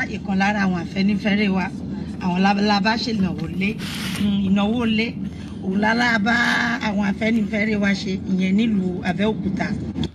ìkan lára àwọn àfẹnifẹre wa àwọn labalábá ṣèlànwó lé mm, ìnáwó lé òun lára bá àwọn afẹnifẹre wa ṣe ìyẹn nílùú Abẹ́òkúta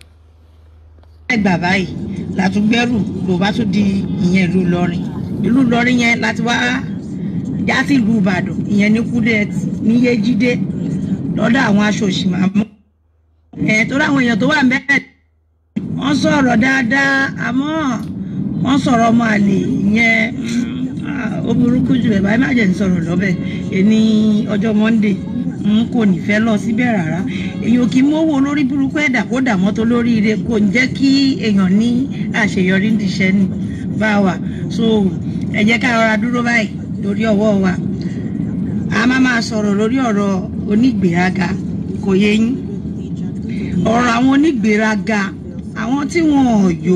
ẹgbà báyìí látúgbẹrù ló bá tún di ìyẹn ìlú Ìlọrin ìlú Ìlọrin yẹn láti wá já sí ìlú Ìbàdàn ìyẹn ní kúdẹt ní Yéjídé lọ́dọ̀ àwọn aṣòṣì màmú ẹ torí àwọn èèyàn tó wà mẹ́rẹ̀ wọ́n sọ̀rọ̀ dáadáa àmọ́ wọ́n sọ̀rọ̀ ọmọ àlè ìyẹn mm, ah, ó burúkú jù ẹ̀ báyìí má jẹ́ ń sọ̀rọ̀ lọ́bẹ̀ ẹni ọjọ́ Monday n kò ní fẹ́ lọ síbẹ̀ rárá èèyàn kì í mówó lórí burúkú ẹ̀dá kó dà mọ́tò lórí ire kò ń jẹ́ kí èèyàn ní àṣeyọrí ní iṣẹ́ ní bá wa so ẹ jẹ́ ká rọra dúró báyìí lórí ọwọ́ wa a máa máa sọ̀rọ̀ lórí ọ̀rọ̀ onígbèéraga kò yé yín ọ̀rọ̀ àwọn onígbèéraga àwọn tí wọn ò yó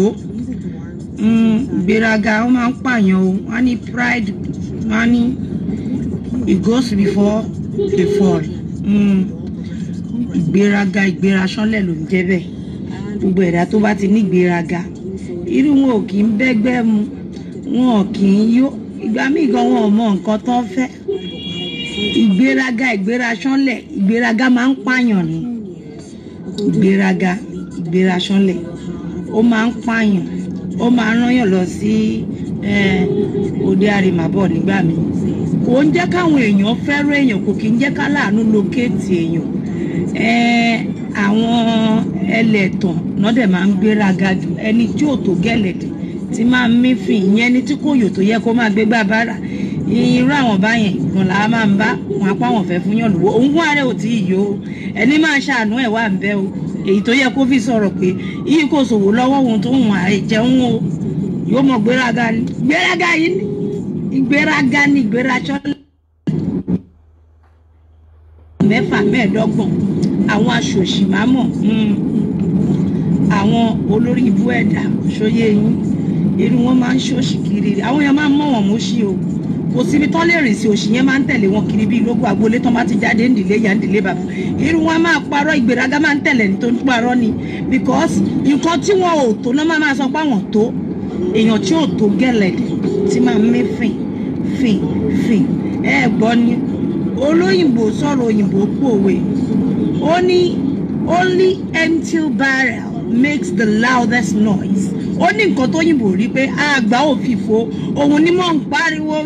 mm, ìgbéraga wọn máa ń pààyàn o wọn ní pride wọn ní it goes before the fall mm, ìgbéraga ìgbérasánlẹ̀ ló ń jẹ́ bẹ́ẹ̀ gbogbo ẹ̀dá tó bá ti ní ìgbéraga irú wọn ò kì í bẹ́gbẹ́ mu wọn ò kì í yó ìgbà míì gan wọn ò mọ nǹkan tó ń fẹ́ ìgbéraga ìgbérasánlẹ̀ ìgbéraga máa ń pààyàn ni ìgbéraga ìgbérasánlẹ̀ ó máa ń pààyàn ó máa ń rányàn lọ sí eh, òde àrèmábọ̀ nígbà míì kò ń jẹ́ káwọn èèyàn fẹ́ràn èèyàn kò kì í jẹ́ ká láàánú lókèétì èèyàn Eh, àwọn ẹlẹ́tàn náà dẹ̀ máa ń gbéraga jù ẹni tí ò tó gẹ̀lẹ̀dẹ̀ tí máa ń mífìn ìyẹn ni tí kò yò tó yẹ kó máa gbé gbà bára irú àwọn báyẹn ìgbọ̀n làá máa ń bá wọn apá wọn fẹ́ fún yàn lówó òun fún ààrẹ ò tí ì yó o ẹni máa ṣàánú ẹ̀ wà ń bẹ́ o èyí tó yẹ kó fi sọ̀rọ̀ pé yìí kò ṣòwò lọ́wọ́ òun tó hùn àìjẹun o yóò mọ̀ gbéraga ni gbéraga yìí ni ìgbéraga ni ìgbérasọ́ mẹ́fà mẹ́ẹ̀ẹ́dọ́gbọ̀n àwọn aṣòṣì máa mọ̀ àwọn olórí ibú ẹ̀dá ṣóyé yín irú wọn máa ń ṣòṣì kiri àwọn èèyàn máa ń mọ̀ wọ́n mú sí o kò síbi tán lè rìn sí òṣì yẹn máa ń tẹ̀lé wọn kiri bí lógún agboolé tán bá ti jáde ńdílé ya ńdílé bàbá irú wọn máa parọ́ ìgbéraga máa ń tẹ̀lé ní tó ń parọ́ ni because nǹkan tí wọn ò tó náà máa máa sọ pé àwọn tó èèyàn tí ò tó gẹ̀lẹ̀dẹ̀ tí máa ń mí fìn fìn fìn ẹ gbọ́ ni olóyìnbó sọ̀rọ̀ òyìnbó pòwe ó ní only empty barrel makes the loudest noise ó ní nǹkan tó yìnbó rí pé àgbà òfìfo òun ni mò ń pariwo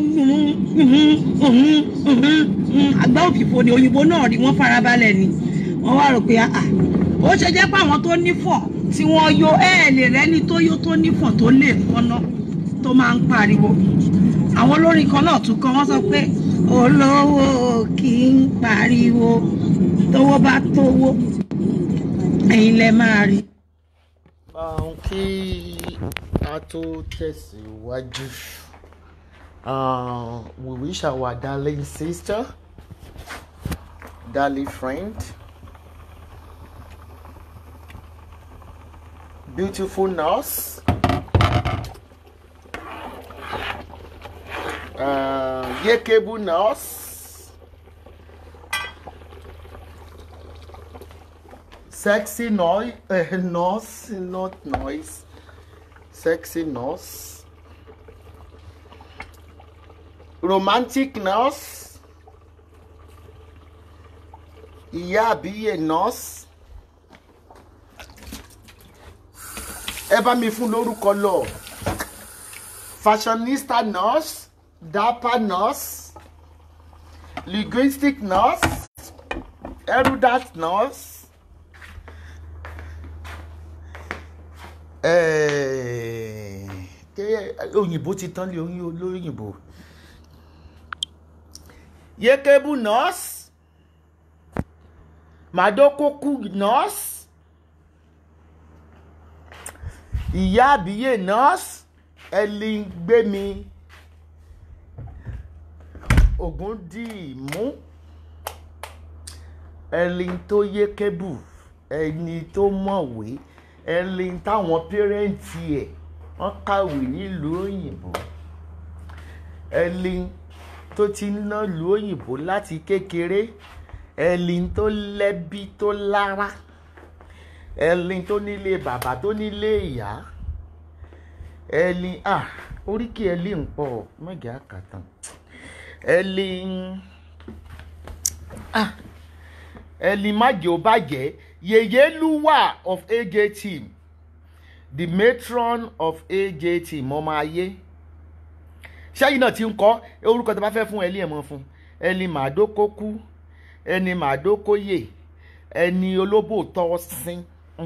àgbà òfìfo ni òyìnbó náà rí wọ́n farabalẹ̀ ni wọ́n wá rò pé àà ó ṣe jẹ́ pé àwọn tó nífọ̀ tí wọ́n yó ẹ̀ lè rẹ́ni tó yó tó nífọ̀ tó lè fọ́nà tó máa ń pariwo àwọn olórin kan náà tún kọ wọ́n sọ pé olówó kì í pariwo tówó bá tówó ẹ̀yin lẹ máa rí. um, kí a tó tẹ̀síwájú uh, we wish our darling sister darling friend beautiful nurse uh, Yekebu nurse sexy noise, uh, nurse, not noise, sexy nurse, romantic nurse, ìyá àbíyè nurse. Ẹ bá mi fún lórúkọ lọ. Fashionista nurse, dapper nurse, linguistic nurse, erudite nurse. ké òyìnbó ti tán lé oyin olóyìnbó yekebu nurse madokoku nurse ìyá àbíyè nurse ẹlíngbẹmí ògúndìmú ẹlín tó yékebù ẹni tó mọ̀wé ẹni táwọn pẹ́rẹ́ǹtì ẹ̀ wọ́n kàwé nílùú òyìnbó ẹni tó ti ń ná ìlú òyìnbó láti kékeré ẹni tó lẹ́bí tó lára ẹni tó nílé bàbá tó nílé ìyá ẹlin ah oríkì ẹlin ń pọ̀ mẹ́gà àkàtàn ẹlin ah ẹlin májè ó bàjẹ́ yèyélúwà of AJ team the matron of AJ team ọmọ ayé ṣẹ́yìn náà ti ń kọ́ orúkọ tó bá fẹ́ fún ẹlin ẹ̀ mọ́ fún ẹlin màdókókú ẹni màdókóyè ẹni olóbò tọ́ sín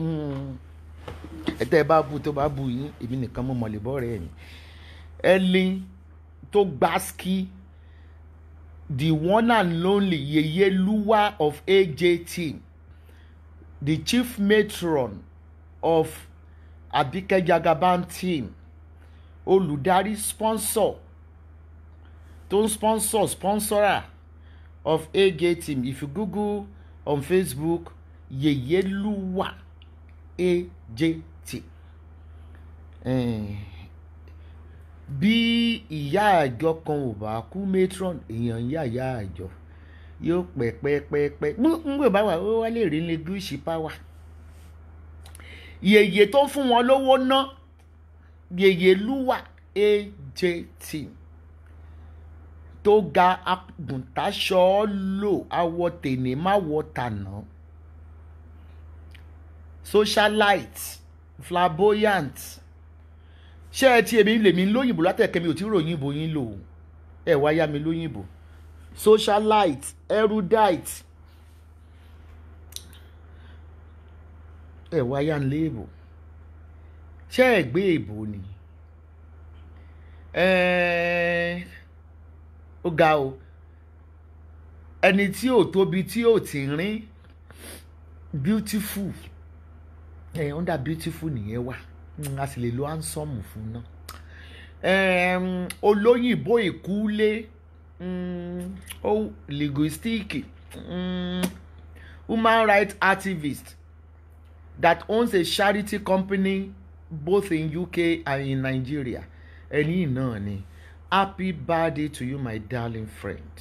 ẹtẹ bá bu tó bá bu yín èmi nìkan mo mọ̀ lè bọ́ rẹ̀ yín ẹlin tó gbáskí the one and only yeyeluwa of AJ team the chief matron of Abike Jagaban team olùdarí sponsor tó ń sponsor sponsorer of AJ team if you google on Facebook yeyeluwa AJ team eh, bí ìyá àjọ kan ò bá kú matron èèyàn ń yá ìyá àjọ yóò pẹ́ pẹ́ pẹ́ pẹ́ ngbè bá wà ó wá lè rí ní gúúsì power yèyè tó ń fún wọn lówó ná yeyeluwa AJ team tó ga agùntàṣọ lò awọ tèmi má wọ tànà socialite flamboyant ṣé ẹ ti èmi lèmi lóyìnbó látẹ̀kẹ́ mi ò tí ròyìnbó yín lò ó ẹ wá yá mi lóyìnbó socialite erudite ẹ wá yá ń léèbò ṣé ẹ gbé èbò ni ó ga o ẹni tí ò tóbi tí ò tí rín beautiful ẹ eh, under beautiful nìyẹn wà a sì lè lo handsome fún náà um, olóyìnbó ìkúlé um, oh, linguistic um, human rights activist that owns a charity company both in UK and in Nigeria ẹni náà ni happy birthday to you my darling friend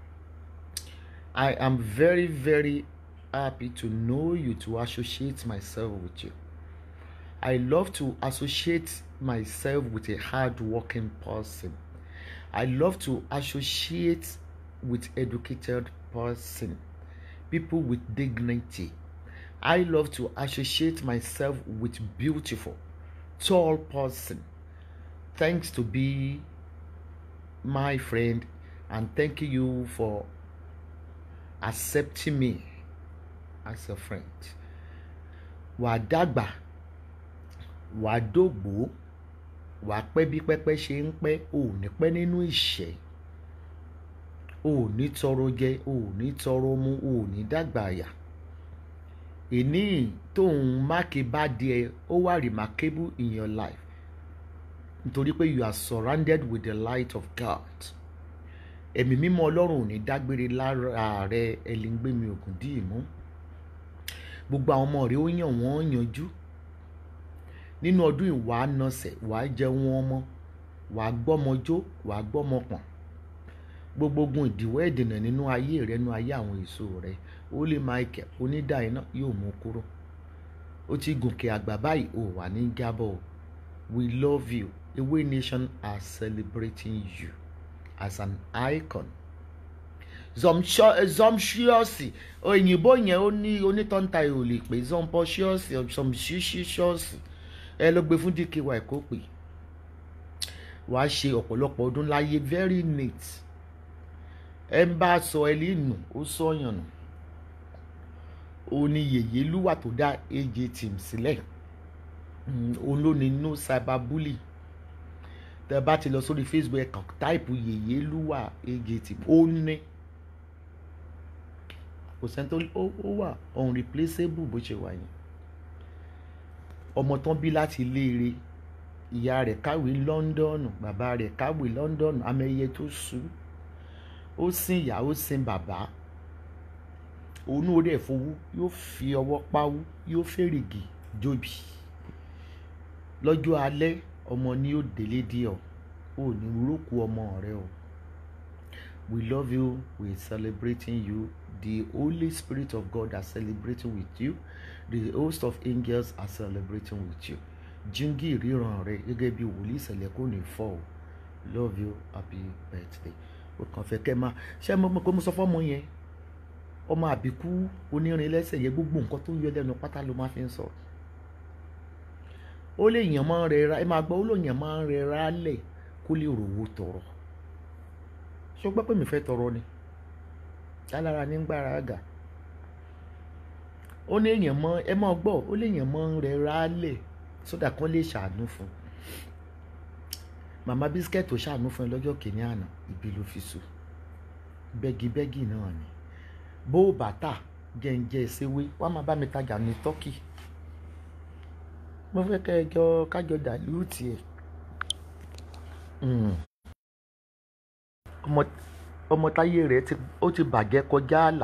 I am very very happy to know you to associate myself with you. I love to associate myself with a hard-working person. I love to associate with educated person, people with dignity. I love to associate myself with beautiful, tall person. Thanks to be my friend and thank you for accepting me as a friend wàá dàgbà wàá dògbò wàá pẹ́ bí pẹ́pẹ́ ṣe ń pẹ́ ò ní pẹ́ nínú ìṣẹ́ ò ní tọrọ jẹ ò ní tọrọ mu ò ní dàgbà àyà ìní tóun máàkì bá díẹ̀ ó wà remarkable in your life nítorí pé you are surrounded with the light of God ẹ̀mí mímọ́ ọlọ́run ò ní dágbére lára rẹ ẹ̀lẹ́ngbẹ́mi ògùn dì mú gbogbo àwọn ọmọ rẹ ó yàn wọ́n yanjú nínú ọdún yìí wàá nọsẹ̀ wàá jẹun ọmọ wàá gbọ́mọjó wàá gbọ́mọpọ̀n gbogbo ogun ìdíwọ́ ìdènà nínú ayé rẹ nínú ayé àwọn èso rẹ ó lè Michael onídàá iná yóò mú kúrò ó ti gòkè àgbà báyìí ó wà ní jábọ̀ we love you Ewé Nation are celebrating you as an icon zomṣíọ́sì òyìnbó yẹn ó ní onítọ́ǹta ò lè pè zompọ́ṣíọ́sì zomṣíṣíọ́sì ẹ ló gbé fún dky kó pè wàá ṣe ọ̀pọ̀lọpọ̀ ọdún láyé very neat ẹ ń bá sọ ẹ lẹ́nu ó sọ̀yàn nù ó ní yèyé lúwà tó dá AJ team sílẹ̀ òun ló ní no cyberbully tẹ bá ti lọ sórí Facebook ẹ kàn táìpù yèyé lúwà AJ team ó ní kò sẹ́ni tó ó wà unreplaceable bó ṣe wà yẹn ọmọ tán bí láti léere ìyá rẹ̀ kàwé London bàbá rẹ̀ kàwé London amẹyẹ tó sú ó sin ìyá ó sin bàbá òun ó dẹ̀ fowó yóò fi ọwọ́ pawú yóò fèrègì jóbi lọ́jọ́ alẹ́ ọmọ ni yóò délé dí ọ ò ní rókù ọmọ rẹ o we love you we are celebrating you the Holy Spirit of God are celebrating with you the host of angels are celebrating with you jíngì ìríran rẹ gẹ́gẹ́ bí wòlíì ìṣẹ̀lẹ̀ kò ní fọ́ o love you happy birthday o kàn fẹ́ kẹ́ máa ṣé mo mọ̀ pé mo sọ fọ́mọ yẹn ọmọ àbíkú onírin lẹ́sẹ̀ yẹn gbogbo nǹkan tó yọ lẹ́nu pátá ló máa fi ń sọ ó lè yàn máa ń rẹra ẹ máa gbọ́ ó lè yàn máa ń rẹra lẹ̀ kó lè rówó tọrọ ṣé o gbọ́ pé mi fẹ́ tọrọ ni alára ní gbára àgà ó ní èèyàn mọ ẹ máa gbọ́ ó lè yàn máa ń rẹra lẹ̀ sódà kan lè ṣàánú fún un màmá bísíkẹ́ẹ̀tì tó ṣàánú fún ẹ lọ́jọ́ kìíní àná ibi ló fi sùn bẹ́gibẹ́gì náà ni bó o bàtà jẹ́ǹjẹ́ ìṣèwé wá máa bá mi tajà ní tọ́kì mo fẹ́ kẹ́ ẹ jọ kájọ dàlú tiẹ̀ ọmọ ọmọ táyé rẹ̀ ti ó ti bàjẹ́ kọjá àlà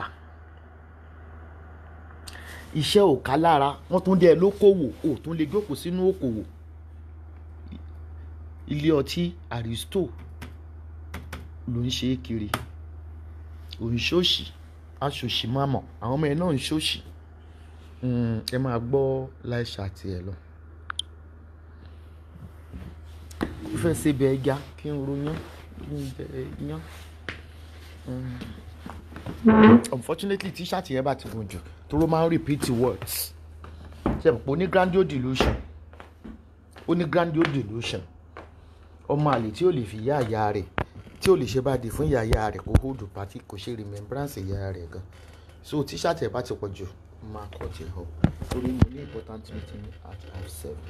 iṣẹ́ ò ká lára wọ́n tún dẹ́ lókòwò ò tún lè jókòó sínú òkòwò ilé ọtí àrísítò ló ń ṣe é kiri òun ṣòṣì aṣòṣì máa mọ̀ àwọn ọmọ ẹ̀ náà ń ṣòṣì ẹ máa gbọ́ láìṣà tiẹ̀ lọ. mo fẹ́ ṣe bẹ ẹja kí n ronyán kí n bẹ yán. unfortunately tíṣàtì yẹn bá ti gùn jù toró máa ń repeat words ṣe pé ó ní grandio delusion ó ní grandio delusion ọmọ àlè tí ò lè fi yá àyà rẹ̀ tí ò lè ṣe bá di fún ìyá ìyá rẹ̀ kó hold party kò ṣe remembrance ìyá rẹ̀ gan so tíṣàtì ẹ̀ bá ti pọ̀ jù máa kọ̀ jẹ́ ọ torí mo ní important meeting at half seven.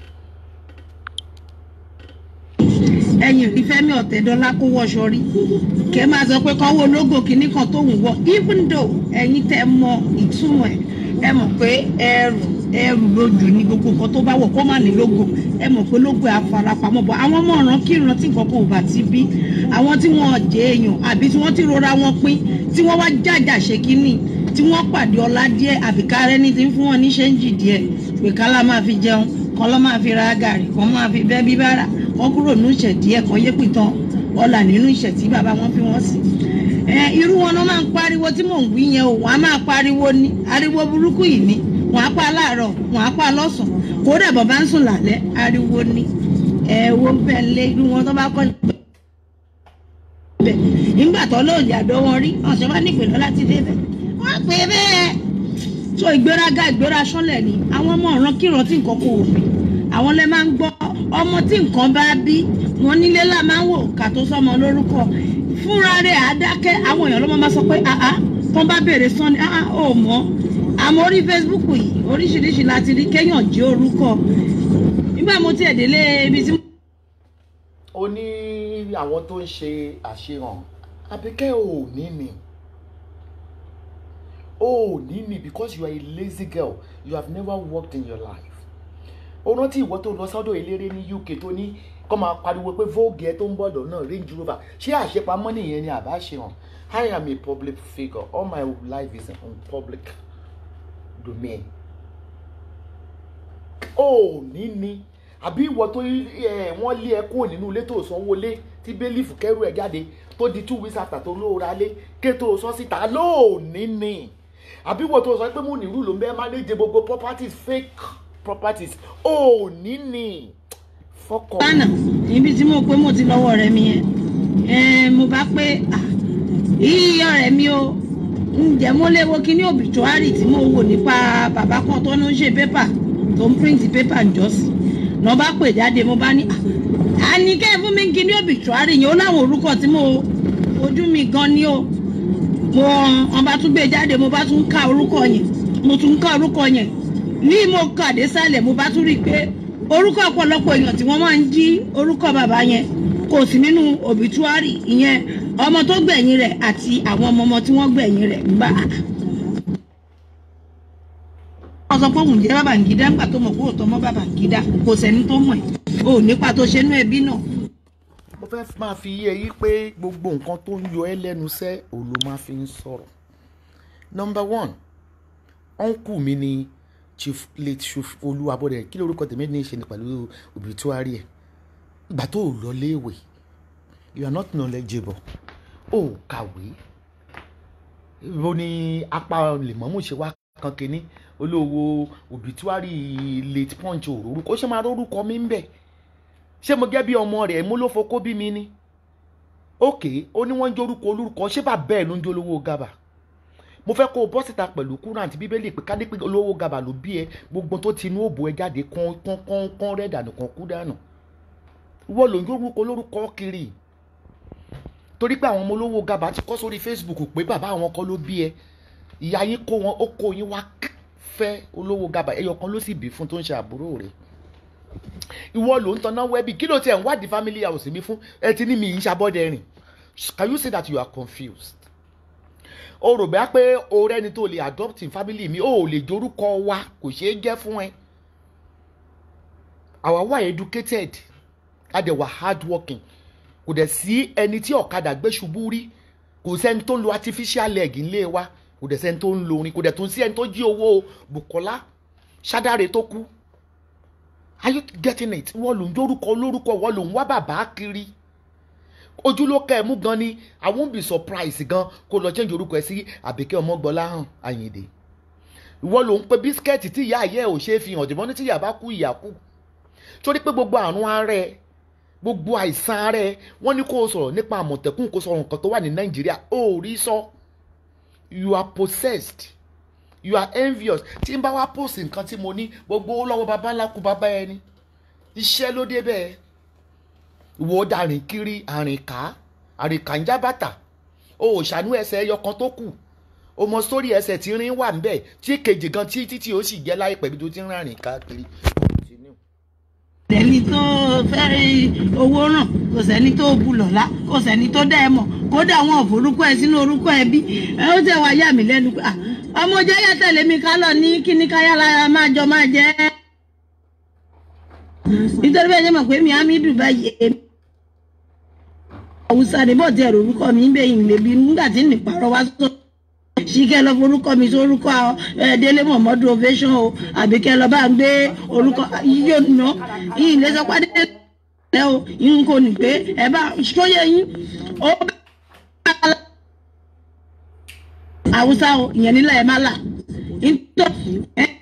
ẹ̀yin rí Fẹ́mi Ọ̀tẹ́dọ́lá kó wọṣọ rí kẹ́ máa sọ pé kọ́ wo lógo kínní kan tó ń wọ even though ẹ̀yin tẹ́ mọ ìtumọ̀ ẹ̀ ẹ mọ̀ pé ẹrù ẹrù lójú ní gbogbo nǹkan tó bá wọ̀ kó má ní lógo ẹ mọ̀ pé lógo àfarapamọ́ bọ̀ àwọn ọmọ ọ̀ràn kí ìran tí nǹkan kan ò bá ti bí àwọn tí wọ́n jẹ́ èèyàn àbí tí wọ́n ti rora wọn pín tí wọ́n wá jàjà ṣe kínní tí wọ́n pàdé ọlá díẹ̀ àbí kárẹ́ ní ti ń fún wọn ní ṣẹ́ńjì díẹ̀ pé kálá máa fi jẹun kan lọ́ máa fi ra gàrí kan máa fi bẹ́ bíbára wọ́n kúrò nínú ìṣẹ̀ díẹ̀ kan yé pìtàn ọlà nínú ìṣẹ̀ tí bàbá wọn fi wọ́n sí. ẹ irú wọn náà máa ń pariwo tí mò ń wí yẹn o wọn á máa pariwo ní ariwo burúkú yìí ni wọn á pa láàárọ̀ wọn á pa lọ́sàn-án kódà bàbá ń sùn lálẹ́ ariwo ni ẹ wo bẹ́ẹ̀ lé irú wọn tó bá kọ́ bẹ́ẹ̀ nígbà tó lóòjì àdó wọn rí ọ̀sẹ̀ wá nípìn lọ́la ti dé bẹ́ẹ̀ wọ́n pè é bẹ́ẹ̀ so ìgbéraga ìgbéra sọ́lẹ̀ ni àwọn ọmọ ọ̀ràn kíran tí nǹkan kò wò àwọn lẹ máa ń gbọ́ ọmọ tí nǹkan bá bí wọn nílé là máa ń wò ká tó sọmọ lórúkọ fúnra rẹ̀ àdákẹ́ àwọn èèyàn ló máa sọ pé àá tó bá béèrè sán ni àá ò mọ̀ àmọ́ orí Facebook yìí oríṣiríṣi láti rí kéèyàn jí orúkọ nígbà mo tiẹ̀ délé ibi tí. ó ní àwọn tó ń ṣe àṣehàn Àbíkẹ́ ò ní ni ò ní ni because you are a lazy girl you have never worked in your life ó rántí ìwọ tó lọ sọ́dọ̀ eléré ní UK tó ní kọ́ máa pariwo pé vogue ẹ tó ń bọ̀ lọ́nà Range Rover ṣé àṣepamọ́ nìyẹn ni àbá ṣe hàn I am a public figure all my life is on public domain ó ní ni àbí ìwọ tó wọ́n lé ẹ kúrò nínú ilé tó sanwó lé tí bẹ́lífù kẹ́rù ẹ̀ jáde tó di two weeks after tó lóora lé ké tó sọ síta lóòní ni àbí ìwọ tó sọ pé mo nírú ló ń bẹ́ẹ̀ manage gbogbo properties fake properties ò ní ní fọkọ. lánàá níbi tí mo pé mo ti lọ́wọ́ rẹ̀ mi yẹn mo bá pé yíyí ọ̀rẹ́ mi o ǹjẹ́ mo lè wo kíní obituary tí mo wò nípa bàbá kan tó ń ṣe pépà tó ń print pépà ǹjọ́sí náà bá pè jáde mo bá ní àníkẹ́ fún mi kíní obituary yẹn ó láwọn orúkọ tí mo ojú mi gan ni o mo wọn bá tún gbé jáde mo bá tún ka orúkọ yẹn mo tún ka orúkọ yẹn ní mo kàdé sálẹ̀ mo bá tún rí i pé orúkọ ọ̀pọ̀lọpọ̀ èèyàn tí wọ́n máa ń jí orúkọ bàbá yẹn kò sí nínú obituary ìyẹn ọmọ tó gbẹ̀yìn rẹ̀ àti àwọn ọmọ ọmọ tí wọ́n gbẹ̀yìn rẹ̀ gbà. wọ́n sọ pé òun jẹ́ Babangida ńgbà tó mọ̀ pé òótọ́ mọ́ Babangida kò sẹ́ni tó mọ̀ ẹ́ o ò nípa tó ṣe nú ẹbí náà. mo fẹ́ máa fi yé yí pé gbogbo nǹkan tó ń yọ ẹ́ lẹ́nu sẹ́ òun ló máa fi ń sọ̀rọ̀ number one uncle mi ni chief late chief olúwabọdẹ kí lórúkọ tèmi ní í ṣe ní pẹ̀lú obituary ẹ̀ ìgbà tó o lọ léèwé you are not knowledgeable o kàwé bó ni apá lèmọ́mù ṣe wá kan kínní olówó obituary late punch òrórúkọ ṣé máa rórúkọ mi ń bẹ̀ ṣé mo gẹ́ bí ọmọ rẹ̀ mú ló fokó bí mi ni òkè ó ní wọ́n ń jórúkọ olórúkọ ṣé bàbá ẹ̀ ló ń jẹ́ olówó gàbà mo fẹ́ kó o bọ́ síta pẹ̀lú kúrò àti bíbélì pé ká ní pé olówó gàbà ló bí ẹ gbogbo tó ti inú òbò ẹ jáde kán kán kán kán rẹ̀ dànù kán kú dànù wọ́n ló ń jórúkọ olórúkọ kiri torí pé àwọn ọmọ olówó gàbà ti kọ́ sórí Facebook pé bàbá àwọn kan ló bí ẹ ìyá yín kó wọn ó kó yín wá fẹ́ olówó gàbà ẹyọ kan ló sì bí fún tó ń ṣe àbúrò rẹ̀ ìwọ ló ń tanná wẹ́bì kí ló tiẹ̀ ń wádìí family house mi fún ẹ ti ní mi yìí ń ṣàbọ̀dẹ̀ rìn can you say that you are confused o rò bẹ́ẹ̀ pé o rẹ́ni tó lè adopt in family mi o ò lè dorúkọ wa kò ṣeé jẹ́ fún ẹ àwa wà educated a dẹ̀ wà hard working kò dẹ̀ sí ẹni tí ọ̀kadà gbé ṣubú rí kò sẹ́ni tó ń lo artificial leg ńlé wa kò dẹ̀ sẹ́ni tó ń lo orin kò dẹ̀ tó ń sí ẹni tó jí owó Bukola Ṣádáre tó kú are you getting it wọ́n ló ń dórúkọ lórúkọ wọ́n ló ń wá bàbá kiri ojúlókè ẹ̀ mú gan ni i won't be surprised gan kó lọ change orúkọ ẹ sí Àbíkẹ́ Ọmọgbọ́láhàn Àyìndé ìwọ ló ń pe bísíkẹ́ẹ̀tì tí ìyá ayé ò ṣe é fi hàn jùmọ́ ní tí ìyá bá kú ìyá kú torí pé gbogbo àrùn ara ẹ gbogbo àìsàn ara ẹ wọ́n ní kó o sọ̀rọ̀ nípa àmọ̀tẹ́kùn kó sọ̀rọ̀ nǹkan tó wà ní nàìjíríà ó rí sọ you are possessed you are envious tí n bá wá post nǹkan tí mo ní gbogbo owó lọ́wọ́ baba ńlá kú bàbá ẹni iṣẹ́ ló dé bẹ́ẹ̀ ìwọ dàrin kiri àrìnká àrìnká ń já bàtà o ò ṣàánú ẹsẹ̀ ẹyọ kan tó kù o mọ sórí ẹsẹ̀ tí rin wà ń bẹ̀ tí kejì gan tí títí ó sì jẹ́ láìpẹ́ bí tó ti ń rìn káàkiri sẹ́ni tó fẹ́ owó ràn kò sẹ́ni tó bu lọ́lá kò sẹ́ni tó dá ẹ mọ̀ kódà wọn ò forúkọ ẹ sínú orúkọ ẹ bí ẹ ó tẹ̀ wá yà mí lẹ́nu pé ọmọ jẹ́yà tẹ̀lé mi ká lọ ní kíní káyà lára máa jọ máa jẹ́ nítorí bẹ́ẹ̀ ṣe mọ̀ pé mi Hamidu báyìí èmi Hausa ni bọ́ọ̀tì ẹ̀rọ orúkọ mi ń bẹ ìlẹ̀bí nígbà tí nìparọ́ wá sọ ṣìkẹ́ lọ forúkọ mi sí orúkọ Délé Mọ̀mọ́dún ovation o àbí kẹ́ lọ bá ń gbé orúkọ yíyó nà yìí lè sọ pé adé o yín kò ní pé ẹ bá sóyè yín ó bá Hausa o ìyẹn nílẹ̀ ẹ má là nítorí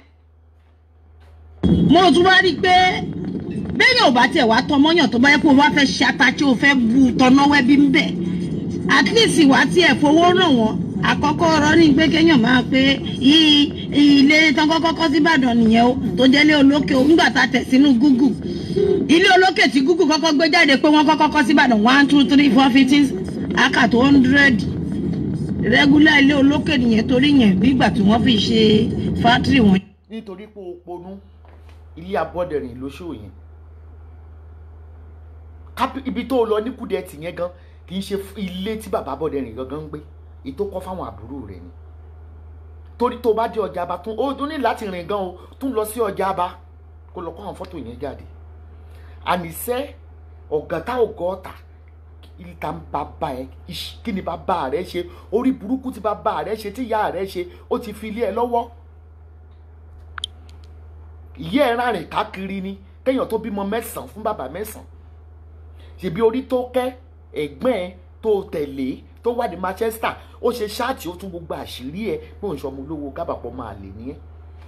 mo tún wá rí i pé bẹ́ẹ̀yàn ò bá tiẹ̀ wá tọmọ́yàn tó bá yẹ kó o wá fẹ́ ṣe ata tí o fẹ́ bu tọ́náwẹ́ bí ń bẹ̀ at least wá tiẹ̀ fowó ràn wọ́n àkọ́kọ́ ọ̀rọ̀ ní pé kéèyàn máa pé ilé tán kọ́kọ́ kọ́ síbàdàn nìyẹn o tó jẹ́ ilé olókè o nígbà tá a tẹ̀ sínú Google ilé olókè tí Google kọ́kọ́ gbé jáde pé wọ́n kọ́kọ́ kọ́ síbàdàn one two three four fifteen aka tó hundred regular ilé olókè nìyẹn torí yẹn bí ìgbà tí wọ́n fi ṣe fátírì wọn. nítorí pé o ponú ilé abọ́dẹ̀rìn lóṣù yẹn ibi tó lọ ní kùdẹ́ẹ̀tì yẹn gan kì í ṣe ilé tí bàbá abọ́dẹ̀rìn gangan ń gbé ètò kọ́ fáwọn àbúrò rẹ̀ ni torí tó bá dé ọjà aba tún ó tún ní láti rìn gan o tún lọ sí ọjà aba kó lọ kó àwọn fọ́tò yẹn jáde àníṣe ọ̀gàtà ọ̀gọ́ta ìta ń bàbá ẹ kí ni bàbá rẹ ṣe orí burúkú tí bàbá rẹ ṣe tí ìyá rẹ ṣe ó ti fi ilé ẹ lọ́wọ́ ìyá ẹ rárìn káàkiri ni kéèyàn tó bímọ mẹ́sàn-án fún bàbá mẹ́sàn-án ṣèbí orí tó kẹ́ ẹ̀gbọ́n ẹ tó tẹ̀lé tó wà ní Manchester ó ṣe ṣáàtì ó tún gbogbo àṣírí ẹ pé òun ṣọmọ olówó gábàpọ̀ máa lè ní ẹ.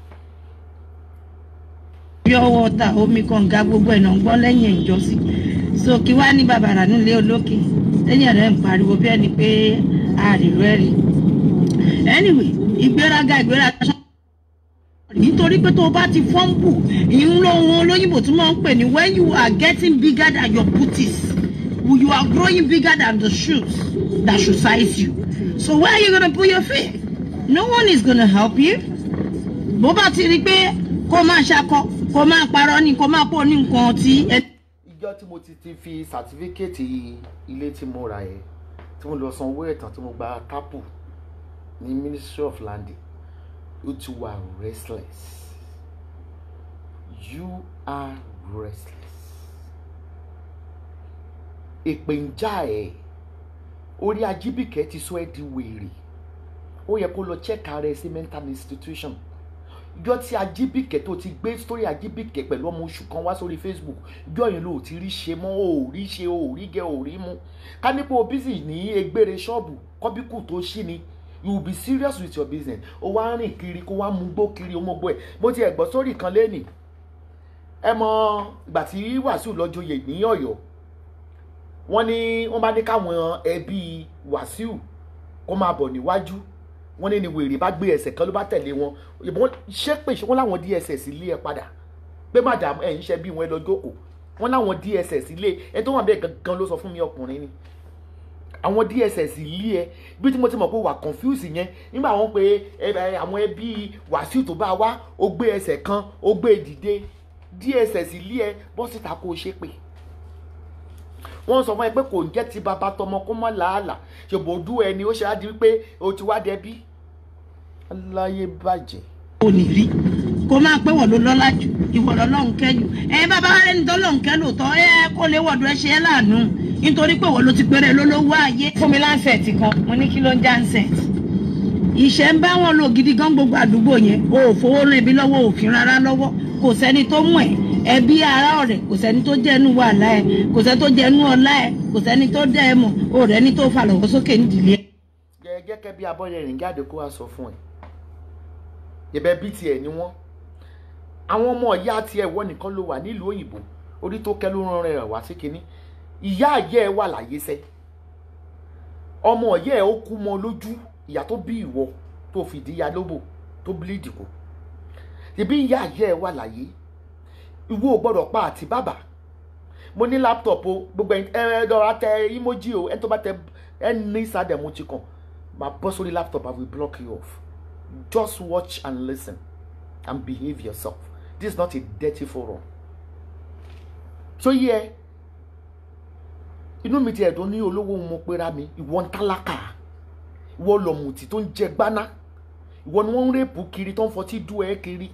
pure water omi kànga gbogbo ẹ̀ náà ń gbọ́ lẹ́yìn ìjọsìn so kí wàá ní bàbá rà nílé olókè lẹ́yìn rẹ̀ ń pariwo bí ẹni pé àrìrò ẹ̀ rí. anyway ìgbéraga ìgbéraga nítorí pé tó o bá ti fọ́ǹbù ìhun lóhun olóyìnbó tí wọ́n ń pè ní when you are getting bigger than your booties you are growing bigger than the shoes that should size you. So where are you gonna put your feet? No one is gonna help you. Bó bá ti rí pé kó máa ṣakọ, kó máa parọ́ ni, kó máa pọ̀ ní nǹkan tí. Ìjọ tí mo ti ti fi sàtífíkẹ́ẹ̀tì ilé tí mo rà yẹn, tí mo lọ san owó ẹ̀tàn tí mo gba tápù ní Ministry of Land, ó ti wà restless. You are restless. Èpè ń já ẹ̀ orí ajíbìkẹ́ ti sọ ẹ́ di wèrè ó yẹ kó lọ check ara ẹ sí mental institution ìjọ tí ajíbìkẹ́ tó ti gbé sórí ajíbìkẹ́ pẹ̀lú ọmọ oṣù kan wá sórí facebook ìjọ yẹn ló ti rí ṣe mọ́ ò rí ṣe ò rí gẹ ò rí mú ká nípa òbísì ní egbére ṣọ́ọ̀bù kọ́bíkù tó ṣí ni you will be serious with your business ó wá rìn kiri kó wá mú gbó kiri ó mọ gbó ẹ̀ mo ti ẹ̀ gbọ́ sórí kan lẹ́nìí ẹ mọ ìgbà tí Wàsíù lọ joyè ní Ọ̀yọ́ wọ́n ní wọ́n bá ní káwọn ẹbí Wàsíù kó máa bọ̀ níwájú wọ́n ní ni wèrè bá gbé ẹsẹ̀ kan ló bá tẹ̀lé wọn ìbọn ṣépè ṣé wọ́n láwọn DSS lé ẹ padà pé madam ẹ̀ ń ṣe bí wọn ẹ lọ jókòó wọ́n láwọn DSS lé ẹ tó wà bẹ́ẹ̀ gangan ló sọ fún mi ọkùnrin ni àwọn DSS lé ẹ bí tí mo ti mọ̀ pé wà confuse yẹn nígbà wọn pé ẹ ẹ àwọn ẹbí Wàsíù tó bá wá ó gbé ẹsẹ̀ kan ó gbé dìde DSS lé ẹ bọ́ síta kó o ṣépè wọ́n sọ fún ẹ pé kò ń jẹ́ ti bàbá tọmọ kó mọ́ làálàá ṣòbò ojú ẹni ó ṣe á di wípé o ti wá dẹbí aláyé bàjẹ́. ò ní rí kó máa pé wọ́n ló lọ́lá jù ìwọ lọ́lọ́run kẹ́yù ẹ bàbá wa rẹni tọ́lọ́run kẹ́ lóòótọ́ ẹ kó lè wọ̀dọ̀ ẹ ṣe é láàánú nítorí pé wọ́n ló ti péré lólówó ayé. fún mi láǹsẹ̀tì kan mo ní kí ló ń jáǹsẹ̀tì ìṣẹ́ ń bá wọn lò gidi gan gbogbo àdúgbò yẹn o ò fowó rán ẹbí lọ́wọ́ òfin rárá lọ́wọ́ kò sẹ́ni tó mọ̀ ẹ́ ẹbí ará ọ̀rẹ́ kò sẹ́ni tó jẹ́ ẹnu wàhálà ẹ̀ kò sẹ́ni tó jẹ́ ẹnu ọlá ẹ̀ kò sẹ́ni tó dẹ́ ẹ mọ̀ o rẹ̀ ní tó fà lọ́wọ́ sókè nídìílé ẹ̀. gẹ́gẹ́ bí abọ́lẹ̀ rìn jáde kó wá sọ fún ẹ ìbẹ́ bí tiẹ̀ ni wọ́n àwọn ọmọ ìyá tiẹ̀ wọ́n nìkan ló wà nílùú òyìnbó orí tó kẹ́ ló rán rẹ̀ wá sí kinní ìyá àyẹ́ ẹ wà láyé sẹ́ ọmọ ìyá ẹ ó kú mọ́ lójú ìyá tó bí ìwọ tó fìdí ya lóbò tó bíléèdì kù ìbí ìyá àyẹ́ ẹ wà láyé ìwọ ò gbọ́dọ̀ pa àti bàbá mo ní láptọ̀pù gbogbo ẹ ẹ lọ́ra tẹ emoji o ẹ tó bá tẹ ẹ ní sádẹ̀ mo ti kàn máa bọ́ sórí laptop I will block you off just watch and listen and behave yourself this is not a dirty forum so yẹ inú mi ti ẹ̀dùn ní olówó mo pera mi ìwọ ń tálákà ìwọ lọ̀mùtì tó ń jẹ gbaná ìwọ ni wọ́n ń rèpù kiri tó ń fọtí dú ẹ kiri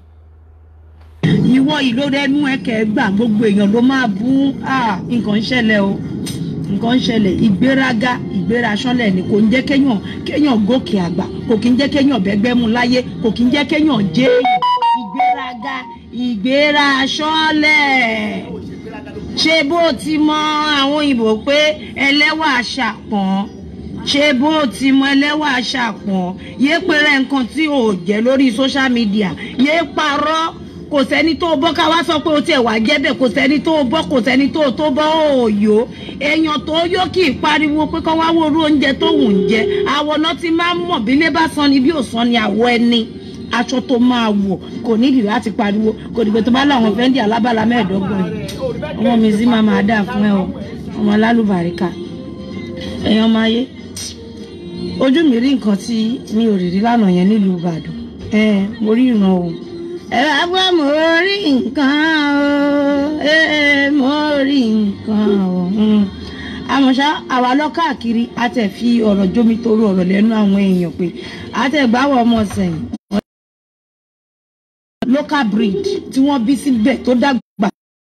ìwọ ìlú ẹnu ẹkẹ gbà gbogbo èèyàn ló máa bú ah, nǹkan ń ṣẹlẹ̀ o nǹkan ń ṣẹlẹ̀ ìgbéraga ìgbéraṣánlẹ̀ ni kò ń jẹ́ kéèyàn kéèyàn gòkè àgbà kò kí ń jẹ́ kéèyàn bẹ́gbẹ́ mu láyé kò kí ń jẹ́ kéèyàn jẹ́ èèyàn ìgbéraga ìgbéraṣánlẹ̀ ṣé bó ti mọ àwọn òyìnbó pé ẹlẹ́wà ṣàpọ̀n ṣé bó ti mọ ẹlẹ́wà ṣàpọ̀n yé péré nǹkan tí ò jẹ́ lórí social media yé parọ́ kò sẹ́ni tó bọ́ ká wá sọ pé o tiẹ̀ wá jẹ́ bẹ́ẹ̀ kò sẹ́ni tó bọ́ kò sẹ́ni tó tó bọ́ òòyò èèyàn tó yó kì í pariwo pé kọ́ wá wo orú oúnjẹ tó wù ń jẹ àwọ̀ náà ti máa ń mọ̀ bí ilé bá san ni bí ò san ni àwọ̀ ẹni aṣọ tó máa wọ̀ kò nídìí láti pariwo kò dìgbò tó bá láwọn fẹ́ndì alábàlá mẹ́ẹ̀ẹ́dọ́gbọ̀n yìí ọmọ mi sì máa máa dà fún ẹ o ọmọ lálùbáríkà èèyàn máa yé ojú mi rí nǹkan tí mi ò rí rí lánàá yẹn nílùú Ìbàdàn ẹ mo rí ìran o ẹ bá gbọ́ mo rí nǹkan o ee mo rí nǹkan o mm. àmọ́ ṣá àwa lọ káàkiri a tẹ̀ fi ọ̀rọ̀ jómi torí ọ̀rọ̀ lẹ́nu àwọn èèyàn pé a tẹ̀ gbáwọ̀ ọmọ sẹ́yìn local breed tí wọ́n bí síbẹ̀ tó dàgbà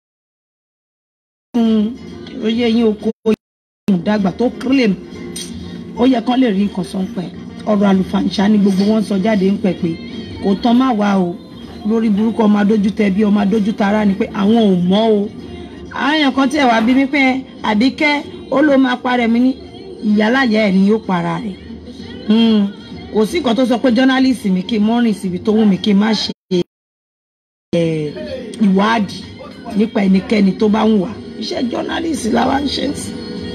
fún oyè yín oko yín dàgbà tó claim ó yẹ kán lè rí nǹkan sọ ń pẹ́ ọ̀rọ̀ àlùfàǹṣá ni gbogbo wọn sọ jáde ń pẹ́ pé kò tán má wá o lórí burúkú ọmọ adójú tẹ bí ọmọ adójú tara ni pé àwọn ò mọ̀ o àwọn èèyàn kan tiẹ̀ wá bí mi pé àbíkẹ́ ó ló máa parẹ́ mi ní ìyálàyà ẹ̀ ni yóò para rẹ̀ kò sí nǹkan tó sọ pé journalist mi kí n mọ́ rìn síbi tó wù mí kí n má ṣe ìwádìí nípa ẹnikẹ́ni tó bá ń wà iṣẹ́ journalist làwa ń ṣe sí.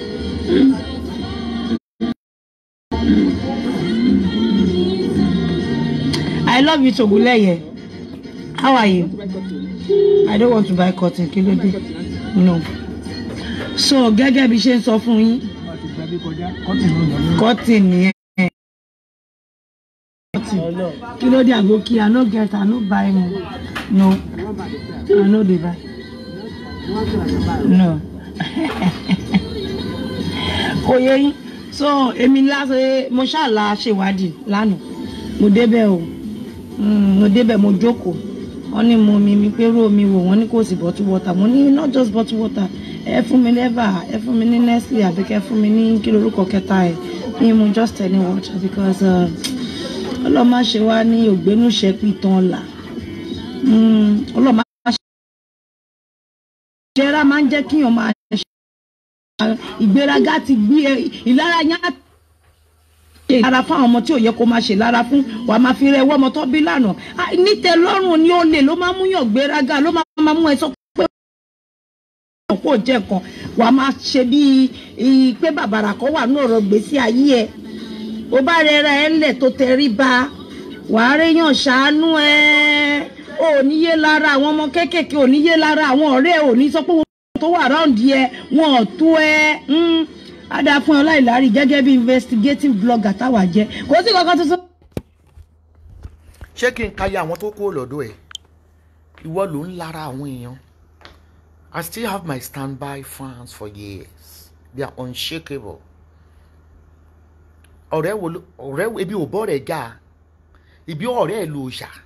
I love you Toguleye. How are you? I don't want to buy cotton kí ló dé? No. So gẹ́gẹ́ bí ṣe ń sọ fún yín. Cotton nìyẹn. Kí ló dé àgókí? I no get, I no buy mo. No. I no dey buy. No. Kò yẹ yín. So èmi lásán mo ṣàlà ṣèwádìí lánàá. Mo débẹ̀ o. Mm, mo débẹ̀ mo jókòó wọ́n ní mo mi mi pé ró mi wò wọ́n ní kò sí bottle water mo ní not just bottle water ẹ fún mi lẹ́bà ẹ fún mi ní Nestle àbí kẹ́ fún mi ní kí lorúkọ kẹta ẹ̀ ní mo just any water because ọlọ́mọ ṣe wá ní ògbénú ṣẹ́pì tán là ọlọ́mọ ṣe jẹ́ra máa ń jẹ́ kíyàn máa ṣe ìgbéraga ti gbé ìlara yẹn ṣe lára fún àwọn ọmọ tí ò yẹ kó máa ṣe lára fún wàá máa fi rẹ ẹwọ́ ọmọ tó bí lánàá Ah, nítẹ́lọ́rùn ni ó lè ló máa mú yàn gbéraga ló máa mú ẹ sọ pé kò jẹ́ kan wàá máa ṣe bíi i- pé bàbàrà kan wà ní ọ̀rọ̀ gbèsè ayé ẹ ó bá rẹra ẹ ńlẹ̀ tó tẹrí ba wàá réyàn ṣàánú ẹ ò ní yé lára àwọn ọmọ kéékèèké ò ní yé lára àwọn ọ̀rẹ́ ẹ ò ní sọ pé wọn tó wà ráǹdì ẹ wọn ò tó ẹ mm. á dáa fún ọ láìlárí gẹ́gẹ́ bí investigative blogger táwa jẹ́ kò sí kankan tuntun. ṣé kí n ka ya àwọn tó kúrò lọ́dọ̀ ẹ̀ ìwọ ló ń lára àwọn èèyàn I still have my standby fans for years they are unshakable ọ̀rẹ́ wo ló ọ̀rẹ́ wo ebi ò bọ́ rẹ̀ já ibi ọ̀rẹ́ ẹ̀ ló ṣà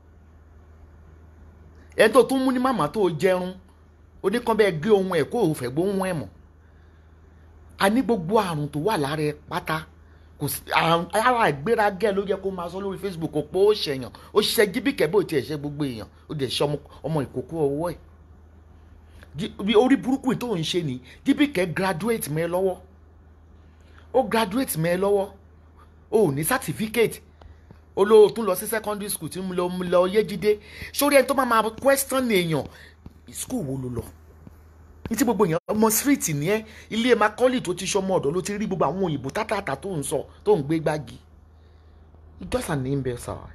ẹni tó tún mú ní màmá tó jẹrun oníkan bẹ́ẹ̀ gé ohun ẹ̀ kó o fẹ́ gbóhùn ẹ̀ mọ̀ a ní gbogbo àrùn tó wà lára ẹ pátá kò sí àrùn ara ìgbéragẹ́ ló yẹ kó máa sọ lórí Facebook kò pé ó ṣèyàn ó ṣiṣẹ́ jíbìkẹ́ bó tiẹ̀ ṣe gbogbo èèyàn ó dẹ̀ ṣe ọmọ ọmọ ìkókó ọwọ́ ẹ̀ Jí- bí orí burúkú yìí tó ń ṣe ni jíbìkẹ́ graduate mẹ́ lọ́wọ́ ó graduate mẹ́ lọ́wọ́ ó ò ní certificate olóò tún lọ sí secondary school tí mo lọ mo lọ yéjídé sórí ẹni tó máa máa question èèyàn school wo ló lọ ní tí gbogbo èèyàn ọmọ street ní ẹ ilé macaulay tó ti ṣọmọ ọ̀dọ̀ ló ti rí gbogbo àwọn òyìnbó tátàtà tó ń sọ tó ń gbé gbági it's just an imbecile.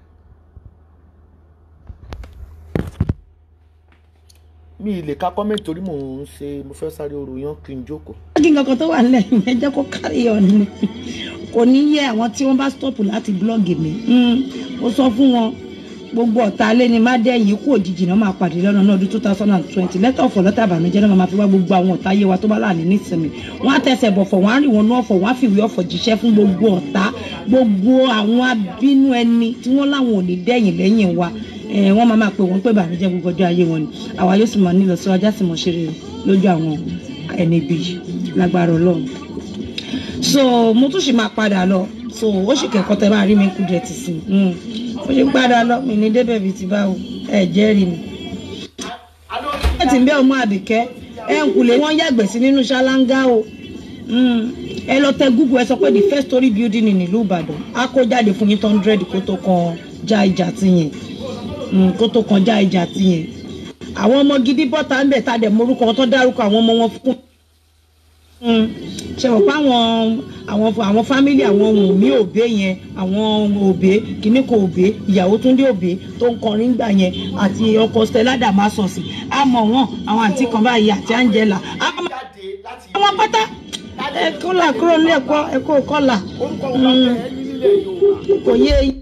mi ì lè ka comment torí mò ń ṣe mo fẹ́ sáré oru yan kí n jókòó. kí nǹkan kan tó wà nílẹ̀ yẹn jẹ́ kó kárí ọ̀nà ni kò ní yẹ àwọn tí wọ́n bá stop láti blọ́ọ̀gì mi Mm, ó sọ fún wọn gbogbo ọ̀tá alẹ́ ni má dẹ́yìn ikú òjijì náà máa pàdé lọ́nà náà ọdún two thousand and twenty lẹ́tọ̀ ọ̀fọ̀ lọ́tà àbànújẹ́ náà máa fi wá gbogbo àwọn ọ̀tá ayé wa tó bá láàánú nísìnyí wọ́n á tẹsẹ̀ bọ̀fọ̀ wọ́n á rìn wọn náà fọ̀ wọ́n á fìwé ọ̀fọ̀ jíṣẹ́ fún gbogbo ọ̀tá gbogbo àwọn abínú ẹni tí wọ́n láwọn ò ní dẹ́yìn lẹ́yìn wa Eh, wọ́n máa máa pè wọ́n pé ìbànújẹ́ gbogbo ọjọ́ ayé wọn ni àwa yóò sì máa nílọ síwájú àti mọ̀ ṣeré lójú àwọn ẹni bíi lágbára ọlọ́run so mo tún sì máa padà lọ so ó sì kẹ́kọ̀ọ́ tẹ máa rí mi kú dẹ̀ tì sí i mo ṣe ń padà lọ mi ní débẹ̀ bíi ti báwo ẹ jẹ́rìí mi. ẹ ti ń bẹ́ ọmọ àbíkẹ́ ẹ ń kulè wọ́n yàgbẹ́ sí nínú ṣáláńgá o Mm. ẹ lọ tẹ google ẹ sọ pé the first story building ní ìlú ìbàdàn á kó jáde fún yín tó hundred kó tó kan já ìjà ti yẹn Mm, kó tó kan já ìjà ti yẹn àwọn ọmọ gidi bọ́ta ń bẹ̀ tá a dẹ̀ morúkọ wọn tó dárúkọ àwọn ọmọ wọn fún Mm. ṣe wọ́n pa àwọn àwọn àwọn fámìlì àwọn Wùnmí òbé yẹn àwọn òbé kìíní kan òbé ìyàwó Túndé òbé tó ń kọrin gbà yẹn àti ọkọ Stella Damasosi àmọ́ wọn àwọn àǹtí kan báyìí àti Angela àmọ́ àwọn pátá ẹ kọ́là kúrò ní ẹ̀kọ́ ẹ̀kọ́ kọ́là orúkọ wọn bá bẹ ẹ ní nílẹ̀ yorùbá kò yé eyín.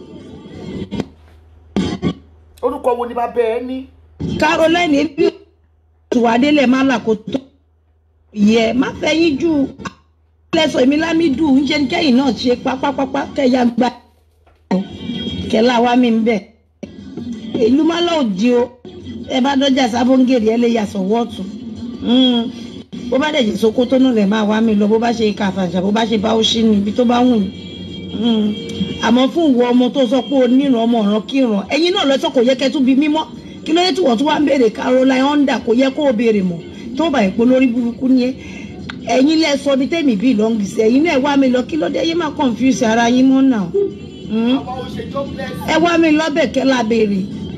orúkọ wo ni bá bẹ ẹ ní. Caroline ebi tùwádélẹ̀ má là kó tó yẹ má fẹ́ yín jù lẹ́sọ̀ èmi lámìdù ń ṣe kẹ́yìn náà ṣe pápápápá kẹ́yà gba kẹ́lá wa mi ń bẹ̀. ìlú má lọ́ọ́ di o ẹ bá dọ́jà sábóńgèrè ẹ lè yà sọ̀wọ́ ọ̀tún bó bá dẹ̀ jẹ́ Sókótó náà lè máa wá mi lọ bó bá ṣe Kàfàǹṣà bó bá ṣe Bauchi ní ibi tó bá wù yín àmọ́ fún ìwọ ọmọ tó sọ pé o níran ọmọ ọ̀ràn kíran ẹ̀yin náà lọ́sọ̀ kò yẹ kẹ́ tún bí mímọ́ kí ló yẹ tí wọ́n tún wá ń béèrè Caroline Honda kò yẹ kó o béèrè mọ́ tó bá ìpò lórí burúkú ni ẹ ẹ̀yin lẹ sọ bí tèmi bí lọ́ngì sí ẹ̀yin náà ẹ wá mi lọ kí ló dé yé má confuse ara yín mọ́ náà Mm. àwọn òṣèjọ bless. ẹ wá mi lọ́bẹ̀ kẹ́ la béèrè.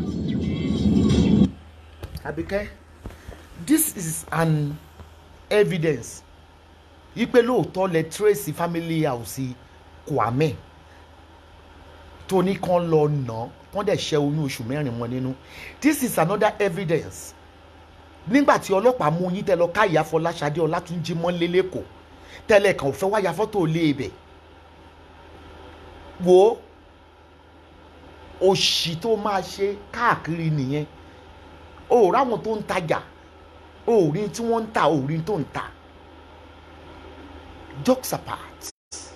Àbíkẹ́ this is an evidence ipe lóòótọ́ lẹ trace family house Kwame tó ní kán lọ nà kán dẹ̀ ṣẹ́ oyún oṣù mẹ́rin mọ́ nínú this is another evidence nígbà tí ọlọ́pàá mú yín tẹ́ lọ ká ìyá Fọláṣadé Ọlátúnjí mọ́lé lẹ́kọ̀ọ́ tẹ́lẹ̀ kan ò fẹ́ wáyà fọ́tò lé ibẹ̀ wo òṣì tó máa ṣe káàkiri nìyẹn o ò ráwọn tó ń tajà o ò rí tí wọ́n ń ta o ò rí tó ń ta jokes apart.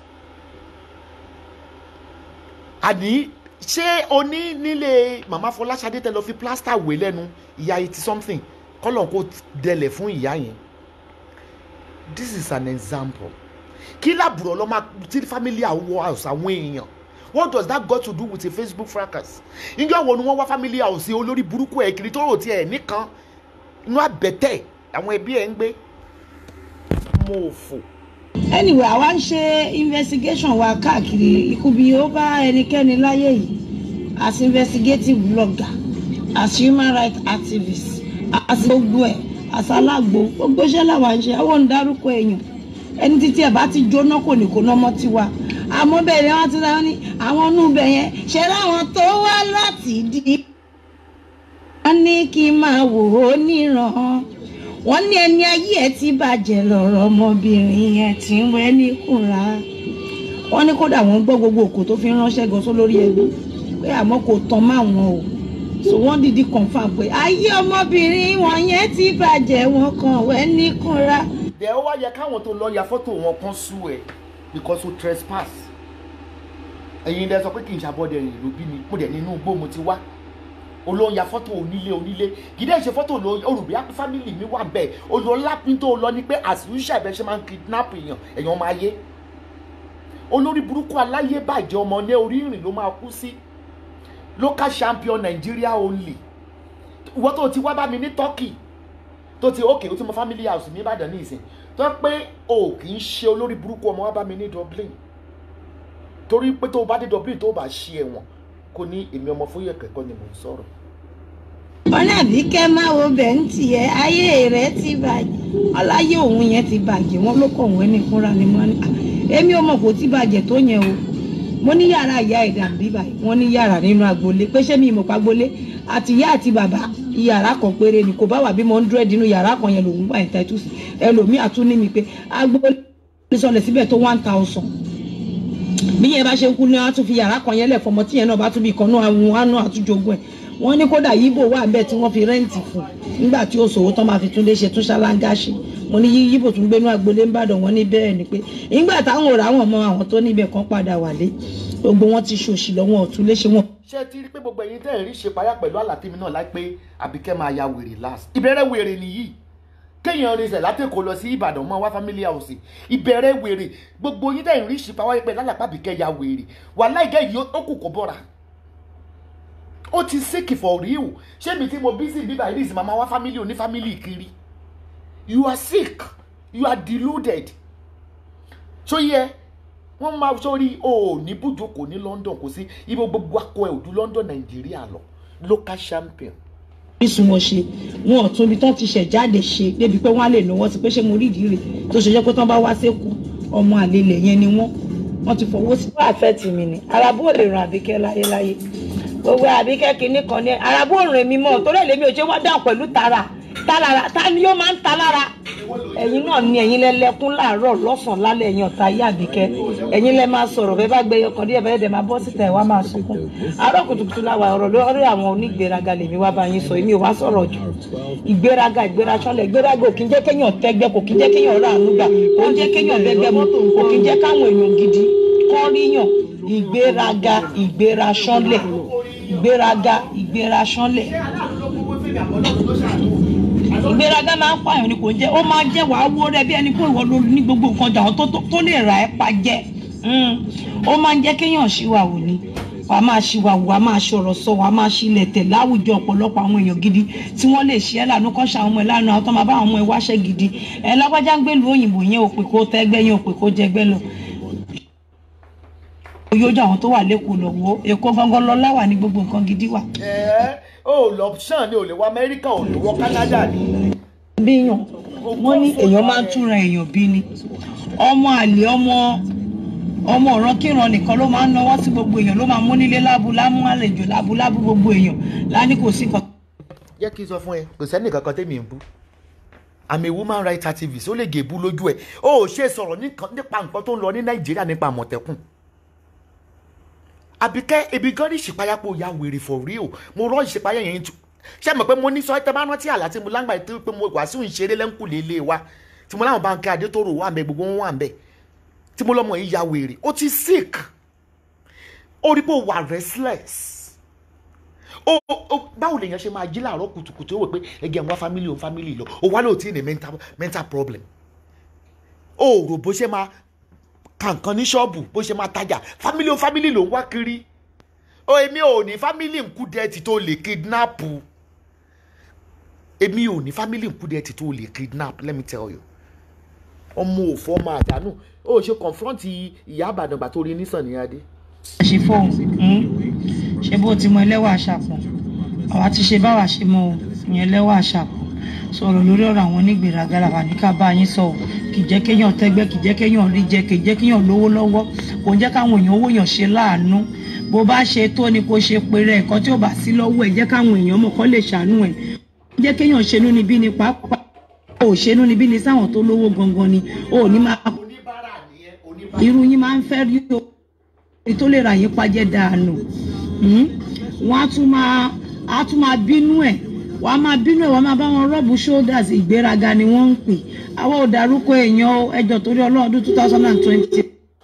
àní ṣé o ní nílé màmá Fọláṣadé tẹ lọ fi plaster wé lẹ́nu ìyá eighty something kọ́lọ̀ kó dẹlẹ̀ fún ìyá yẹn this is an example kí làbùrọ̀ lọ́ máa tí family àwọ̀ house àwọn èèyàn what does that got to do with a Facebook fracas ìjọ wo ni wọ́n wá family house olórí burúkú ẹ̀ kiri tó rò tiẹ̀ nìkan inú àbẹ̀tẹ̀ àwọn ẹbí ẹ̀ ń gbé mo fò anyway àwa ń ṣe investigation wa káàkiri ikú bí ó bá ẹnikẹ́ni láyé yìí as investigative blogger as human rights activist as gbogbo ẹ̀ as alágbo gbogbo iṣẹ́ làwa ń ṣe àwọn ń dárúkọ èèyàn ẹni títí ẹ̀ bá ti jóná kò ní kó ná mọ́ tiwa àmọ́ bẹ́ẹ̀ ni wọ́n ti rán ní àwọn inú ibẹ̀ yẹn ṣe láwọn tó wá láti dí. wọ́n ní kí n máa wò ó níran wọ́n ní ẹni ayé ẹ̀ ti bàjẹ́ lọ́rọ̀ ọmọbìnrin yẹn tí ń wẹ́ ní kùnra wọ́n ní kódà wọ́n gbọ́ gbogbo òkò tó fi ránṣẹ́ gan só lórí ẹbí pé àmọ́ kò tán máwọn o so wọ́n dìdí confam pé ayé ọmọbìnrin wọn yẹn ti bàjẹ́ wọn kàn wẹ́ ní kùnra. dẹ̀ ó wá yẹ káwọn tó lọ ya fọ́tò wọn kan sú ẹ because o trespass ẹ̀yin dẹ̀ sọ pé kì í ṣàbọ̀dẹ̀ rìn ló bí mi mo dẹ̀ nínú igbó mo ti wá olóhùn ya fọ́tò onílé onílé kì í dẹ̀ ṣe fọ́tò lọ olùbí fámìlì mi wà bẹ́ẹ̀ olólápín tó lọ ni pé àṣìṣe ẹ̀bẹ̀ ṣe máa ń kidnap èèyàn èèyàn máa yé olórí burúkú aláyé bàjẹ́ ọmọ ní orí ìrìn ló máa kú sí local champion Nigeria only ìwọ́n tó ti wá bá mi ní Turkey tó ti ókè ó ti mọ family house ní Ìbàdàn ní ìsìn tó pé o kì í ṣe olórí burúkú ọmọ wá bá mi ní Dublin torí pé tó o bá dé Dublin tó o bá ṣe ẹ̀wọ̀n kò ní èmi ọmọ fúyẹ̀ kẹ́kọ̀ọ́ ni mò ń sọ̀rọ̀. ọ̀làbíkẹ́ máa wo bẹ́ǹtì ẹ̀ ayé rẹ̀ ti bàjẹ́ ọláyé òun yẹn ti bàjẹ́ wọ́n ló kọ̀ wọ́n ní fúnra ni wọ́n ní èmi ò mọ̀ kò ti bàjẹ́ tó yẹn o mo ní yàrá ìyá ẹ̀dà bí báyìí wọ́n ní yàrá nínú agboolé pé ṣé mi ìmọ̀ pa agboolé àti ìyá àti bàbá yàrá kan péré ni kò bá wà bí mo ń dúró nínú yàrá kan yẹn lòun wà ìta ìtúsí ẹlòmíì àtún ní mi pé agboolé sọlẹ̀ síbẹ̀ tó one thousand bí yẹn bá ṣe ń kú ní wọn á tún fi yàrá kan yẹn lẹ̀ fọmọ tí yẹn náà bá tún bí ìkànnú àwọn àánú àtúnjogún ẹ̀ wọ́n ní kódà yíbò wà bẹ́ẹ̀ tí wọ́n fi rẹ́ǹtì fún nígbà tí ó ṣòwò tán máa fi tún lé ṣe tún ṣáláńgá ṣe mo ní yíbò tún gbénú agboolé ń bàdàn wọ́n ní bẹ́ẹ̀ ni pé nígbà táwọn òrà àwọn ọmọ àwọn tó níbẹ̀ kan padà wálé gbogbo wọn ti ṣòṣì lọ́wọ́ ọ̀tún léṣe wọn. ṣé ti rí pé gbogbo ẹ̀yin tẹ́ ẹ̀ rí ṣe payá pẹ̀lú àlàtìmí náà láìpẹ́ àbíkẹ́ máa ya wèrè last ìbẹ̀rẹ̀ wèrè nìyí kéèyàn rinṣẹ̀ látẹ̀kọ́ lọ sí ìbàdàn mọ́ wá family house ìbẹ̀rẹ̀ wèrè gbogbo yín tẹ́ ẹ̀ rí ṣe payá pẹ̀lú àlàpàbíkẹ́ ya wèrè wàhálà ìgẹ́ yìí ó kù kó bọ́ra ó ti sick for real ṣé mi tí mo bí sí bíbá ìrísí màmá wá family oní family kiri you are sick you are deluded so yẹ wọ́n máa sórí o ò ní bùjókòó ní London kò sí ibo gbogbo akọ ẹ̀ òdu London Nàìjíríà lọ local champion. orísun wọn ṣe wọn ò tún ibi tán ti ṣẹ̀ jáde ṣe débi pé wọ́n á lè náwó sí pé ṣé mo rí ìdí rẹ̀ tó ṣe jẹ́ pé tán bá wá sékù ọmọ àlelẹ̀ yẹn ni wọ́n wọ́n ti fọwọ́ sí. wọ́n àfẹ́ tì mí ni arábó ò lè ràn àbíkẹ́ láyéláyé gbogbo àbíkẹ́ kìíní kan ní arábó ò rìn mí mọ́ torí èlé mi ò ṣe wá dáhùn pẹ̀lú tara tálára ta ni yóò máa ń ta lára ẹ̀yin náà ni ẹ̀yin lẹ́lẹ́kún láàárọ̀ lọ́sàn-án lálẹ́ ẹ̀yin ọ̀tá ayé àbíkẹ́ ẹ̀yin lẹ́ máa sọ̀rọ̀ bẹ́ẹ̀ bá gbẹyọ kan díẹ̀ bẹ́ẹ̀ dẹ̀ máa bọ́ síta ẹ̀ wá máa sunkún àárọ̀ kùtùkùtù la wà ọ̀rọ̀ lórí àwọn onígbéraga lèmi wá bá yín sọ èmi ò wá sọ̀rọ̀ jù ìgbéraga ìgbérasọ́lẹ̀ ìgbéraga ò kí ń jẹ́ kéèyàn tẹ́gbẹ́ kò kí ń jẹ́ kéèyàn rà àánú gbà kò ń jẹ́ kéèyàn bẹ́gbẹ́ mọ́tò kò kí ń jẹ́ káwọn èèyàn gidi kọ́ ríyàn ìgbéraga ìgbérasọ́lẹ̀ ìgbéraga ìgbérasọ́lẹ̀ ìgbéraga máa ń pààyàn ni kò jẹ́ ó máa jẹ́ wàá wó rẹ bí ẹni pé ìwọ ló ní gbogbo nǹkan jà tó lè rà ẹ́ pa jẹ́ ó máa ń jẹ́ kéèyàn ṣìwàwù ni wàá máa ṣìwàwù wàá máa ṣọ̀rọ̀ sọ wàá máa ṣílẹ̀ tẹ̀ láwùjọ ọ̀pọ̀lọpọ̀ àwọn èèyàn gidi tí wọ́n lè ṣe ẹ́ lànà kọ́ ṣàwọn ọmọ ẹ̀ lánàá àwọn tó máa bá àwọn ọmọ ẹ̀ wáṣẹ́ gidi ẹ̀ lágbájá ń gbèlú òyìnbó yẹn òpè kó tẹ́gbẹ́ yẹn òpè kó jẹgbẹ́ lọ yóò àwọn tó wà lẹ́kọ̀ọ́ lọ́wọ́ èkó gangan lọ́lá wà ní gbogbo nǹkan gidi wà. ẹ ẹ o lọ ṣàn ni o lè wọ Amẹ́ríkà o lè wọ Canada ni. bíyàn wọ́n ní èèyàn máa ń túnra èèyàn bí ni ọmọ àlè ọmọ ọmọ ọ̀ràn kíran nìkan ló máa ń náwó sí gbogbo èèyàn ló máa mú nílé lábu lámú àlejò lábu lábu gbogbo èèyàn láni kò sí nǹkan. jẹ́ kí n sọ fún ẹ kò sẹ́ni kankan tẹ́mi ń bú àmì woman rights activist ó lè gé bú lójú ẹ ó ṣe sọ̀rọ̀ nípa nǹkan tó ń lọ ní Nàìjíríà nípa Àmọ̀tẹ́kùn àbíkẹ́ ebi gan ní ìṣèpáyàpọ̀ ya wèrè for real mo rọ ìṣèpáyà yẹn tu ṣé mọ̀ pé mo ní sọ ẹ́ tẹ́ bá rántí àlá tí mo lágbà yìí tó pé mo wà sí ìṣeré lẹ́ńkùlé ilé wa tí mo láwọn báńkì adétòrò wà mbẹ gbogbo wọn wà mbẹ tí mo lọ́mọ yìí ya wèrè ó ti sick ó rí pé ó wà restless ó ó báwo lèèyàn ṣe máa jí láàárọ̀ kùtùkùtù ó wò pé ẹgẹ àwọn family òun family lọ ó wá lóòótì ní mental mental problem ó rò bó ṣe máa kàǹkan ní ṣọ́ọ̀bù bó ṣe máa tajà family o family ló ń wá kiri o èmi ò ní family nkú dẹ́ẹ̀tì tó lè kidnap èmi ò ní family nkú dẹ́ẹ̀tì tó lè kidnap let me tell you ọmọ òfò ọmọ àdánù ó ṣe confront ìyá àbàdàn gbà tó rí nísàn ní adé. ṣe fóun ṣe bó ti mọ ẹlẹ́wà àṣàpọ̀ àwa ti ṣe báwa ṣe mọ o ìyẹn ẹlẹ́wà àṣàpọ̀ sọ̀rọ̀ lórí ọ̀rọ̀ àwọn onígbèéraga làwà ní ká bá yín sọ o kì í jẹ́ kéèyàn tẹ́gbẹ́ kì í jẹ́ kéèyàn rí jẹ kì í jẹ́ kéèyàn lówó lọ́wọ́ kò ń jẹ́ káwọn èèyàn owó yàn ṣe láàánú bó bá ṣe tó ni kò ṣe péré ẹ̀kọ́ tí ò bá sí lọ́wọ́ ẹ̀ jẹ́ káwọn èèyàn mọ̀ kọ́ lè ṣàánú ẹ̀ jẹ́ kéèyàn ṣenú níbí ni pàápàá ò ṣenú níbí ni sáwọn tó lówó gangan ni ò ní máa oníbàárà nìyẹn oníbàárà. irú yín máa ń fẹ́ rí o èyí tó lè rà yín pajẹ́ dànù Hmm? wọ́n á tún máa á tún máa bínú ẹ̀ wọ́n á máa bínú ẹ̀ wọ́n á máa bá wọn rọ́ọ̀bù shoulders ìgbéraga ni wọ́n ń pè àwọn ò dárúkọ èèyàn o ẹjọ́ torí ọlọ́ọ̀dún two thousand and twenty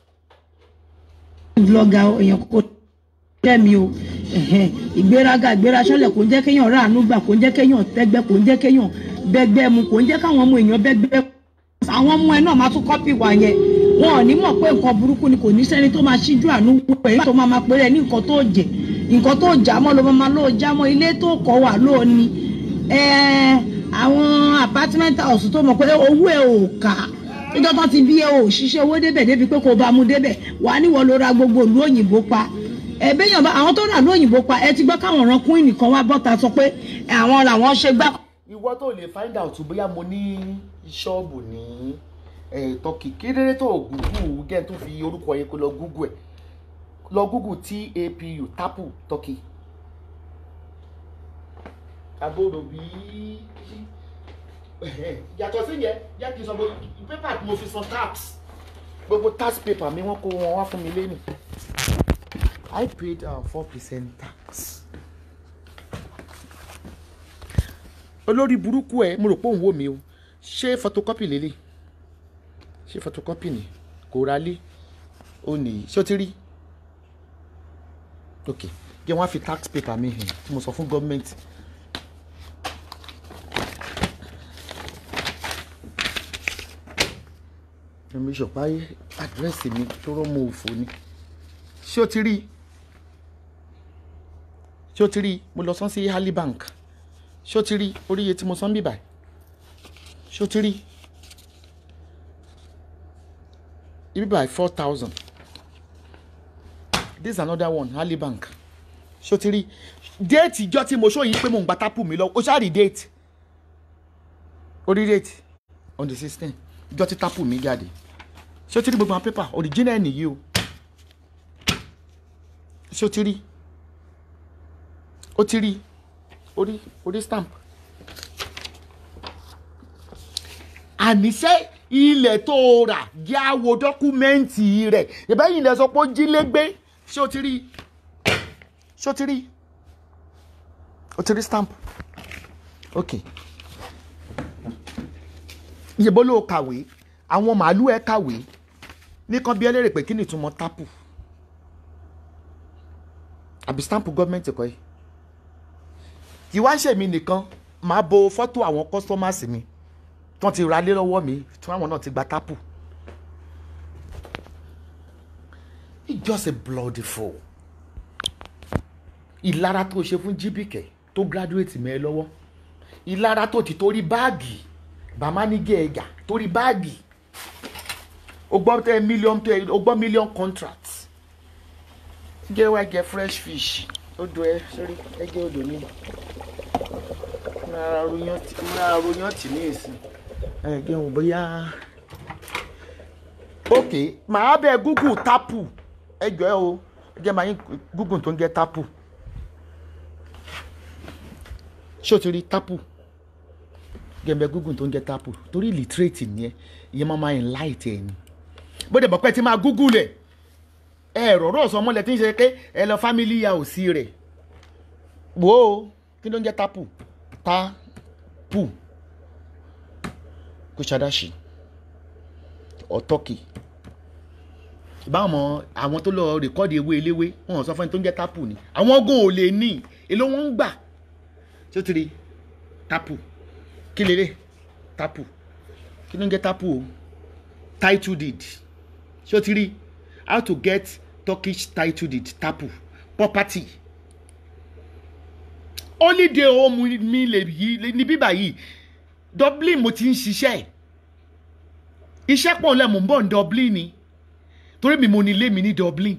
blogger o, èèyàn kò jẹ́ mi o ẹ̀hẹ́n. ìgbéraga ìgbéraṣọ́lẹ̀ kò ń jẹ́ kéèyàn ráàánú gbà kò ń jẹ́ kéèyàn tẹ́gbẹ́ kò ń jẹ́ kéèyàn bẹ́gbẹ́ mu kò ń jẹ́ káwọn ọmọ èèyàn bẹ́gbẹ́ àwọn ọmọ ẹ náà máa tún kọ́pì wà yẹn wọn ò ní mọ̀ pé nǹkan burúkú ni kò ní sẹ́ni tó máa ṣíjú àánú wọ ẹ̀ tó máa máa pèrè ní nǹkan tó jẹ nǹkan tó jà mọ́ ló máa máa lóò já mọ́ ilé tó kọ́ wà lóò ní ẹ̀ẹ́ àwọn apartment house tó mọ̀ pé owó ẹ̀ ò kà níjọ́ tán ti bí ẹ ò ṣiṣẹ́ owó débẹ̀ débi pé kò bá mú débẹ̀ wà á níwọ̀ ló ra gbogbo ìlú òyìnbó pa ẹ̀bẹ́yàn bá àwọn tó rà ìlú òyìnbó pa ẹ ti gbọ́ káwọn ọ̀ràn kún nìkan wá bọ́ta sọ pé àwọn làwọn ṣe gbá ìwọ tó lè find out bóyá mo ní ṣọ́ọ̀bù ní eh, turkey kékeré tó gúgù gẹ́ tó fi orúkọ yẹn kó lọ gúgù ẹ̀ lọ gúgù tapu tapu turkey. àbúrò bí yàtọ̀ sí yẹn jẹ́ kí n sọ bó pépà tí mo fi san tax gbogbo tax paper mi wọ́n kó wọn wá fún mi lẹ́nu I paid four percent tax. olórí burúkú ẹ mo rò pé òun wò mí o ṣé photocopy lélẹ̀ ṣé photocopy ni kò ra lé ó nìyí ṣé o ti rí ok jẹ́ wọ́n á fi tax paper mi hàn tí mo sọ fún gọ́ọ̀mẹ̀ntì. èmi ṣọ̀páyé àdírẹ́sì mi tó rọ́mọ òfò ni ṣé o ti rí ṣé o ti rí mo lọ sán sí Hali Bank ṣé o ti rí oríye tí mo san bíbà ṣé o ti rí ibi by four thousand this is another one Hali Bank ṣé o ti rí déètì ìjọ tí mo ṣó yìí pé mo ń gba tápù mi lọ o ṣáà rí déètì orí déètì on the sixteen ìjọ tí tápù mi jáde ṣé o ti rí gbogbo àwọn pépà original nìyí o ṣé o ti rí o ti rí orí orí stamp. àníṣe ilẹ̀ tó rà jẹ́ àwo dọ́kúmẹ́ǹtì rẹ̀ ìbẹ́yìn ilẹ̀ sọ pé ó jí légbé ṣé o ti rí ṣé o ti rí o ti rí stamp ok ìyẹ̀bó ló kàwé àwọn màálù ẹ̀ kàwé nìkan bí ẹlẹ́rìí pé kí ni ìtumọ̀ tápù àbí stamp gọ́ọ̀mẹ̀ntì kọ́ yìí kì í wá ṣèmi nìkan máa bo fọ́tò àwọn customers mi tí wọ́n ti ra lé lọ́wọ́ mi tí àwọn náà ti gba tápù. it's just a bloody fool. ìlara tó ṣe fún jíbìkẹ́ tó graduate mẹ́ ẹ lọ́wọ́ ìlara tó ti torí báàgì bàmá ní gẹ̀ẹ́gà torí báàgì o gbọ́ tẹ million tẹ o gbọ́ million contract gẹ́ wá jẹ fresh fish odò ẹ sórí ẹgbẹ́ odò ní rárá ròyàn tì ní ìsìn ẹgbẹ́ wọn bóyá ok màá bẹ google tapu ẹjọ ẹ o jẹ màá yín google tó ń jẹ tapu ṣé o ti rí tapu gẹ̀mbẹ̀ google tó ń jẹ tapu torí illiterate ni ẹ ìyẹn máa máa enlight ẹ ni bó dẹ̀ bọ̀ pé ti máa google ẹ̀ ẹ rọ̀rọ̀ sọ mọ́lẹ̀ tí ń ṣe pé ẹ lọ family ya òsì rẹ̀ wò ó kí ló ń jẹ́ tapu tapu kushadashi ọ̀tọ́kì ìbáwọn àwọn tó lọ rìkọ́dì ewé eléwé wọn sọ fún ẹni tó ń jẹ́ tapu ni àwọn ogun ò lè ní èló wọn ń gbà tí ó ti rí tapu kí lélẹ̀ tapu kí ló ń jẹ́ tapu o title deed ṣé ó ti rí how to get turkish title deed tapu property holiday home mi lè yí ní bíbà yìí dublin mo ti ń ṣiṣẹ́ iṣẹ́ pọ̀ lẹ́ mò ń bọ̀ ní Dublin ni torí mi mo ní ilé mi ní Dublin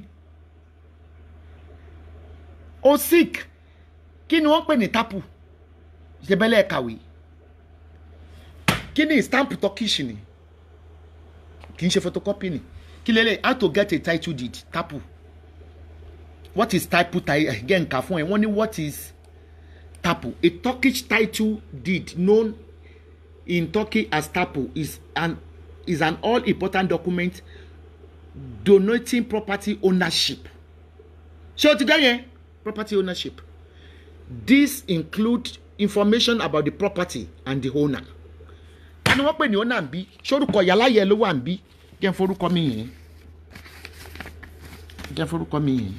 o sick kí ni wọ́n pè ní tapu ìṣẹ́bẹ́lẹ̀ kàwé kí ni stamp turkish ni kì í ṣe photocopy ni kí lélẹ̀ how to get a title deed tapu what is tapu gẹ́ nǹka fún ẹ wọ́n ní what is tapu a turkish title deed known in turkey as tapu is an is an all important document donating property ownership ṣé o ti gẹ́ yẹn property ownership this include information about the property and the owner ni wọ́n pè ní owner ń bí sórúkọ yàláyẹ ló wà ń bí jẹ́ n forúkọ mi yẹn jẹ́ n forúkọ mi yẹn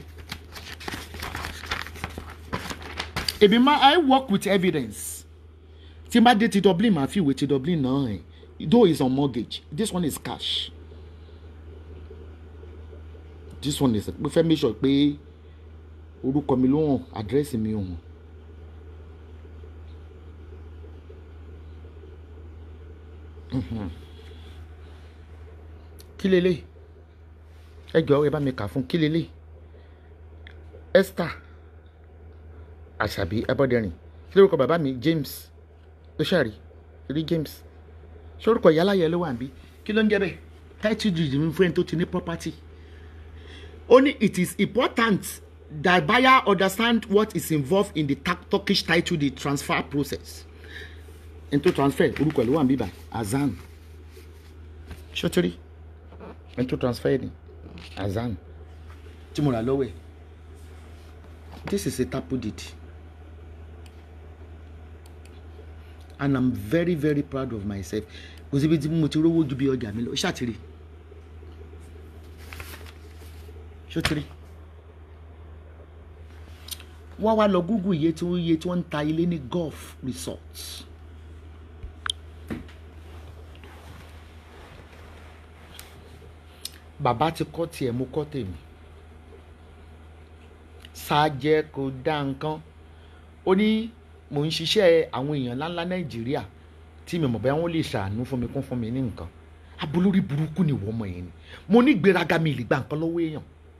èmi máa I work with evidence tí n bá dé ti Dublin màá fi ìwé ti Dublin náà ẹ̀ though it's on mortgage this one is cash this one is mo fẹ́ make sure pé orúkọ mi ló hàn àdírẹ́sì mi ò hàn. kí lélẹ̀ ẹ jọ̀ọ́ ẹ bá mi kà fún kí lélẹ̀ Esther Àṣàbí Abọ́dẹrìn kí lórúkọ bàbá mi James ló ṣàrí rí James ṣorúkọ ìyáláyẹ ló wà níbí kí ló ń jẹ́ bẹ́ẹ̀ title deed mi fún ẹni tó ti ní property ó ní it is important that buyer understand what is involved in the Turkish title deed transfer process ẹni tó transfer orúkọ ẹ̀ ló wà níbí báyìí Azan ṣọtiri ẹni tó transfer ni Azan tí mo rà lọ́wọ́ ẹ̀ this is a tapu deed and i'm very very proud of myself kò síbi tí mo ti rówó ju bí ọjà mi lọ ṣàtìrì ṣọtiri wọ́n wá lọ google iye tí wọ́n iye tí wọ́n ń ta ilé ní golf resorts. bàbá ti kọ́ tiẹ̀ mo kọ́ tèmi ṣáájẹ́ kò dá nǹkan ó ní mò ń ṣiṣẹ́ àwọn èèyàn ńláńlá nàìjíríà tí mi mọ̀ bẹ́ẹ̀ wọ́n lè ṣàánú fún mi kún fún mi ní nǹkan abolórí burúkú ni ìwọ ọmọ yẹn ni mo ní ìgbéraga mi lè gba nǹkan lọ́wọ́ èèyàn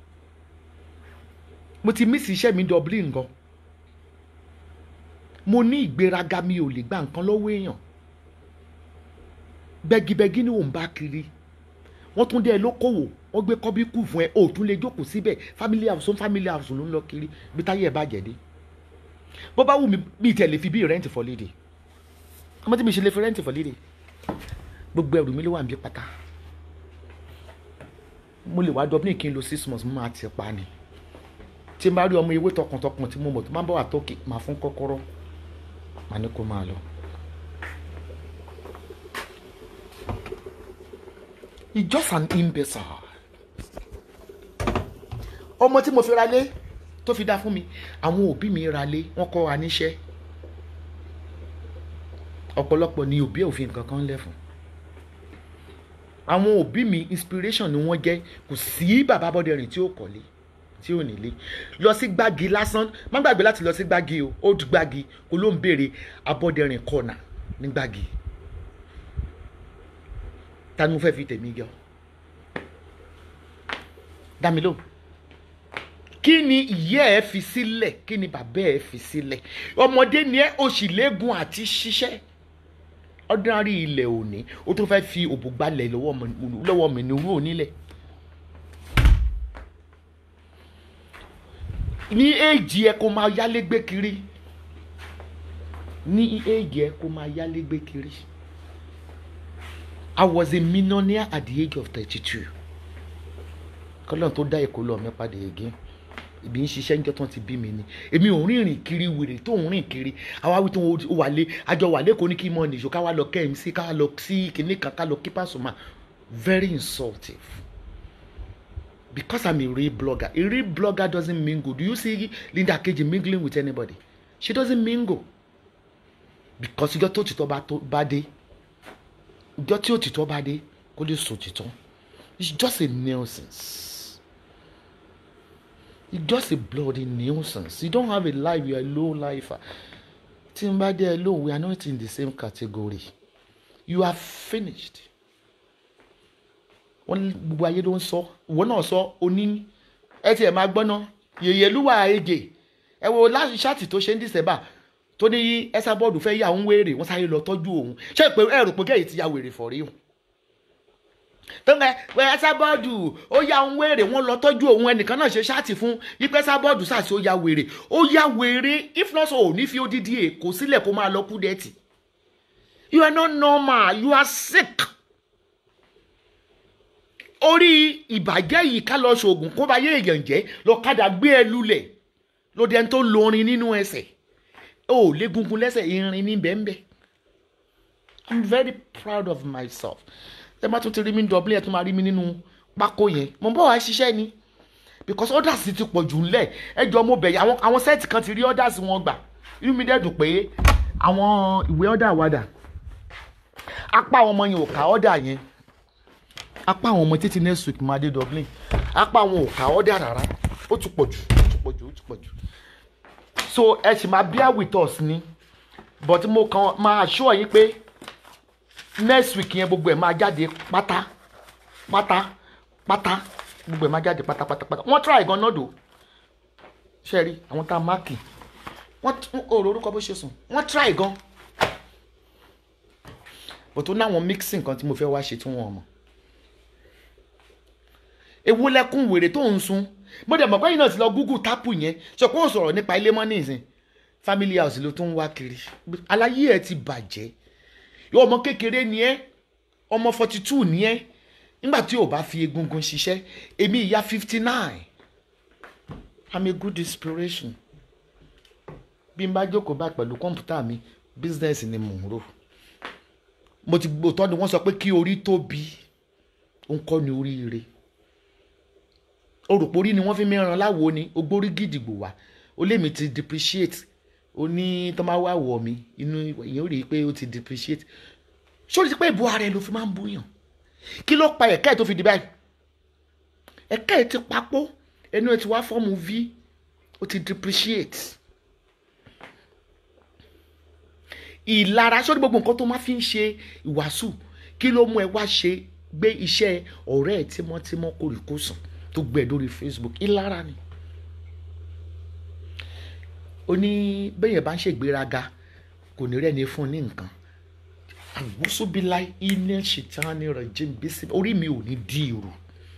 mo ti mí sí iṣẹ́ mi Dublin gan mo ní ìgbéraga mi ò lè gba nǹkan lọ́wọ́ èèyàn bẹ́gibẹ́gi ni òun bá kiri wọ́n tún dé ẹ lókòwò wọ́n gbé kọ́bí kù fún ẹ o tún lè jókòó síbẹ̀ family house fún family house ló ń lọ kiri bí táyé ẹ bàjẹ́ dé bó bá wù mí bí tẹ̀ lè fi bí rent for léde ọmọ tí mi ṣe lè fi rent for léde gbogbo ẹrù mi ló wà níbi pátá mo lè wá Dublin kí n lo six months mo máa ti pa ni tí n bá rí ọmọ ewé tọkàntọkàn tí mo mọ̀ tó máa ń bọ̀ wá tókè máa fún kọ́kọ́rọ́ máa ní kó máa lọ. He's just an imbecile. ọmọ tí mo fi ra lé tó fi dá fún mi àwọn òbí mi ra lé wọ́n kọ́ wa níṣẹ́ ọ̀pọ̀lọpọ̀ ni òbí ẹ̀ ò fi nǹkan kan lẹ̀ fún àwọn òbí mi inspiration ni wọ́n jẹ́ kò sí bàbá Bọ́dẹrìn tí ó kọ́lé tí ò nílé lọ sí gbági lásán má gbàgbé láti lọ sí gbági o old gbági kó ló ń béèrè Abọ́dẹrìn kọ́nà ní gbági ta ni mo fẹ́ fi tèmi jọ dá mi lóhùn kí ni ìyá ẹ fi sílẹ̀ kí ni bàbá ẹ fi sílẹ̀ ọmọdé ni ẹ o sì léegun àti ṣiṣẹ́ ordinary ilẹ̀ òní o tó fẹ́ fi òbò gbalẹ̀ lọ́wọ́ mi ní irú onílẹ̀ ní èjì ẹ kó máa yálégbé kiri ní èjì ẹ kó máa yálégbé kiri. I was a millionaire at the age of thirty-two. kọ́lọ́n tó dá èkó lọ mi padà again ibi ń ṣiṣẹ́ níjọ́ tán ti bí mi ni èmi ò rìnrìn kiri wèrè tó ń rìn kiri àwa wí tó ń wà lé àjọ wà lẹ́kọ̀ọ́ ní kí mọ́ nìṣó ká wá lọ KMC ká wá lọ sí kìnní kan ká lọ kí Pasuma very insultive because I'm a real blogger a real blogger doesn't mingle do you see Linda Keji mingling with anybody she doesn't mingle because ìjọ tó tìtọ́ bá dé ìjọ tí òtítọ́ bá dé kó lè sọ òtítọ́ it's just a nuisance it's just a bloody nuisance you don't have a life you are a low lifer tí n bá dé alone we are not in the same category you are finished wọ́n ní gbogbo ayé ló ń sọ ìwọ náà sọ oní ẹ tiẹ̀ máa gbọ́ná yèyèlúwà èjè ẹ wo láti ṣáàtì tó ṣe ń dìsẹ́bà tó ní ẹsà bọ́ọ̀dù fẹ́ yà ń wéèrè wọ́n sáré lọ tọ́jú òun ṣé pé ẹ rò pé kẹ́yìn ti ya wèrè fọ̀rí o tó ń gbẹ ẹsà bọ́ọ̀dù ó yà ń wéèrè wọ́n lọ tọ́jú òun ẹnìkan náà ṣe ṣáàtì fún yípe ẹsà bọ́ọ̀dù sàṣì ó ya wèrè ó ya wèrè if not so ò ní fi odidi èkó sílẹ̀ kó máa lọ kú dẹ́tì you are not normal you are sick orí ìbàjẹ́ yìí ká lọ ṣoògùn kó bá yé èèyàn jẹ́ lọ́kadà gbé ẹ lulẹ̀ ló dẹni tó lorin nínú ẹsẹ̀ ó lé gungun lẹ́sẹ̀ irin ní bẹ́ẹ̀nbẹ́ i'm very proud of myself ẹ má tún ti rí mi dọ̀bílẹ̀ ẹ tún máa rí mi nínú pákó yẹn mo ń bọ̀ wá ṣiṣẹ́ ni because orders ti pọ̀ jù ńlẹ̀ ẹ jọ mo bẹ̀yẹ̀ àwọn àwọn sẹ́ẹ̀tì kan ti rí orders wọn gbà inú mi dẹ̀ dùn pé àwọn ìwé order wà dà apá àwọn ọmọ yẹn ò ká order yẹn apá àwọn ọmọ títí next week máa dé Dublin apá àwọn ò ká order rárá ó tún pọ̀ jù ó tún pọ̀ jù ó tún pọ̀ jù so ẹ sì máa bear with us ni but mo kàn máa assure yín pé next week yẹn gbogbo ẹ̀ máa jáde pátá pátá pátá gbogbo ẹ̀ máa jáde pátá pátá pátá wọ́n try gan náà dò ṣe rí àwọn tá a máàkì wọ́n òrò orúkọ bó ṣe sùn wọ́n try gan but ó náwọn mixing kan tí mo fẹ́ wá ṣe tí wọ́n mọ̀ ewu lẹ́kùn wèrè tó ń sun mo dẹ̀ mọ̀ pé yìí náà ti lọ google tápù yẹn sọ pé ó sọ̀rọ̀ nípa ilé mọ́ nísìn family house ló tún wá kiri aláyé ẹ ti bàjẹ́ yóò ọmọ kékeré ni ẹ ọmọ forty two ni ẹ nígbà tí ò bá fi egungun ṣiṣẹ́ èmi ìyá fifty nine i'm a good inspiration bí n bá jókòó bá pẹ̀lú kọ́mpútà mi business ni mò ń rò mo ti gbòtọ́ ni wọ́n sọ pé kí orí tóbi ó ń kọ́ ni oríire orùpórí ni wọ́n fi mìíràn láwo ni ogbórí gidigbo wá ó lé mi ti depreciate ó ní tó máa wá wọ̀ mí inú ìyẹn ó rí i pé ó ti depreciate sórí ti pé ìbò ara ẹ ló fi máa ń búyàn kí ló pa ẹ̀ka ẹ̀ tó fi di báyìí ẹ̀ka ẹ̀ ti papò ẹnu ẹ̀ ti wá fọ́ọ̀mù v ó ti depreciate ìlara sórí gbogbo nǹkan tó máa fi ń ṣe ìwàásù kí ló mú ẹ wá ṣe gbé iṣẹ́ ọ̀rẹ́ ẹ̀ tímọ́tímọ́ kórìkòsàn tó gbẹ lórí facebook ìlara ni ó ní bẹ́yẹn bá ń ṣègbéraga kò ní rẹ́ni fún ní nǹkan àgbósóbílá iná ṣètánì rẹ̀ jẹ́ bísí orí mi ò ní di ìrù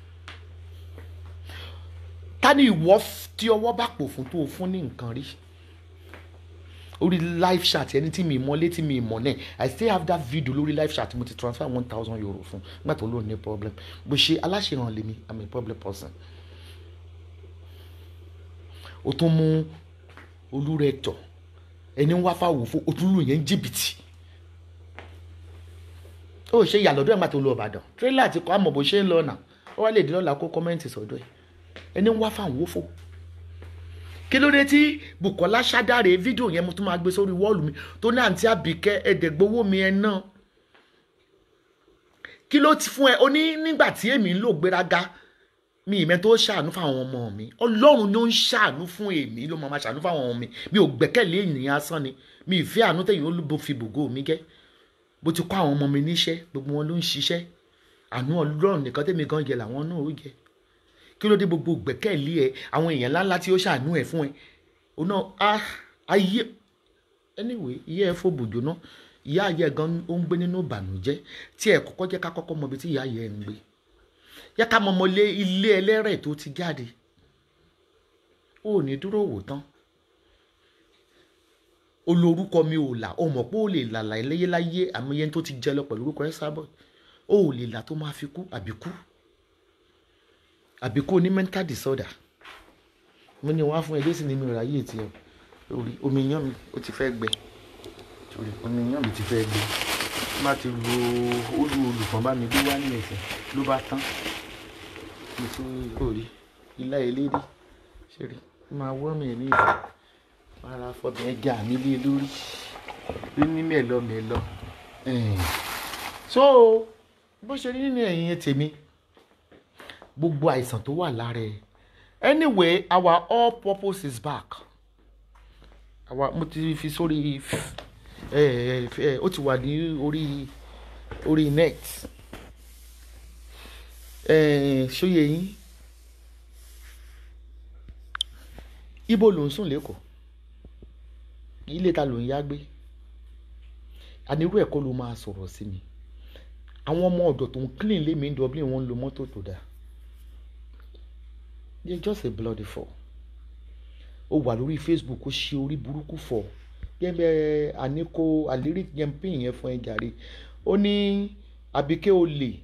ta ni ìwọ tí ọwọ́ bá pò fún tó o fún ní nǹkan rí orí live chat ẹni tí mi mọ létí mi mọ náà i still have that video lórí live chat mo ti transfer one thousand euro fún nígbà tó lóun ní problem bó ṣe aláṣẹràn lèmi i'm a problem person o tún mú olúrẹ̀tọ̀ ẹni ń wá fáwọn òfò o tún lù yẹn jìbìtì ó ṣe ìyàlọ́dún ẹ̀ máa tó lọ Ìbàdàn tírélà àti kọ́ àmọ̀ bó ṣe ń lọ nà ó wá lè dín lọ́la kó kọ́mẹ́ǹtì sọ́dọ̀ ẹ̀ ẹni ń wá fáwọn òfò kí ló dé tí Bukola ṣàdáre fídíò yẹn mo tún máa gbé sórí wọ́ọ̀lù mi tó ní àǹtí Àbíkẹ́ ẹ̀ẹ́dẹ̀gbowó mi ẹ̀ náà kí ló ti fún ẹ o ní nígbà tí èmi ń lò gbéraga mi ìmẹ́ tó ṣàánú fáwọn ọmọ mi ọlọ́run ló ń ṣàánú fún èmi ló máa ṣàánú fáwọn ọmọ mi mi ò gbẹ́kẹ̀lé ènìyàn asán ni mi ìfẹ́ àánú tẹ̀yìn olúbo fi bògó mi gẹ́ bó ti kọ́ àwọn ọmọ mi níṣẹ́ gbogbo wọn ló ń ṣiṣẹ́ àánú ọlọ́run nìkan tẹ̀mí gan jẹ làwọn náà ó jẹ kí ló dé gbogbo gbẹ́kẹ̀lé ẹ àwọn èèyàn ńláńlá tí ó ṣàánú ẹ fún ẹ o náà ayé anyway iye ẹ fò bòjò náà ìyá ayé gan ó ń gbé nínú ìbànújẹ́ tí ẹ kọ́kọ́ jẹ́ ká kọ́kọ́ mọ ibi tí ìyá ayé ẹ ń gbé yẹ ká mọ ọmọlé ilé ẹlẹ́rẹ̀ tó ti jáde ó ní dúró wò tán olórúkọ mi ò là ó mọ̀ pé ó lè làlà ẹlẹ́yẹláyé àmọ́ yẹn tó ti jẹ lọ pẹ̀lú orúkọ ẹ sábọ̀ ó lè là tó máa fi kú àbí kú àbí kú ní mental disorder mo ní wá fún ẹ lẹ́sìn ní mi ò ráyè tiẹ̀ orí omi yán mi ó ti fẹ́ gbẹ orí omi yán mi ti fẹ́ gbẹ má ti lo olú olùkàn bá mi gbé wá ní ẹsẹ̀ ló bá tán nítorí orí ilá elédè ṣe rí máa wọ́ mi ní ìlú ara fọbẹ̀ ẹja mi lé lórí rí ní mẹ́lọ mẹ́lọ so bó ṣe rí nínú ẹ̀yìn tèmi gbogbo àìsàn tó wà lára ẹ̀ anyway our all purpose is back àwa mo ti fi sórí ẹ ẹ ó ti wà ní orí orí net Eh, ṣóyè yín ibo ló ń sùn lẹ́kọ̀ọ́ ilé ta ló ń yá gbé anirú ẹ̀kọ́ ló máa sọ̀rọ̀ sí mi àwọn ọmọ ọ̀dọ̀ tó ń clean lé mi ń Dublin wọ́n ń lo mọ́tò tó dáa they just a bloody fall ó wà lórí Facebook ó ṣe orí burúkú fọ gẹ́gẹ́ àníkó àlérí yẹn pín yẹn fún ẹ jàre ó ní àbíké o lè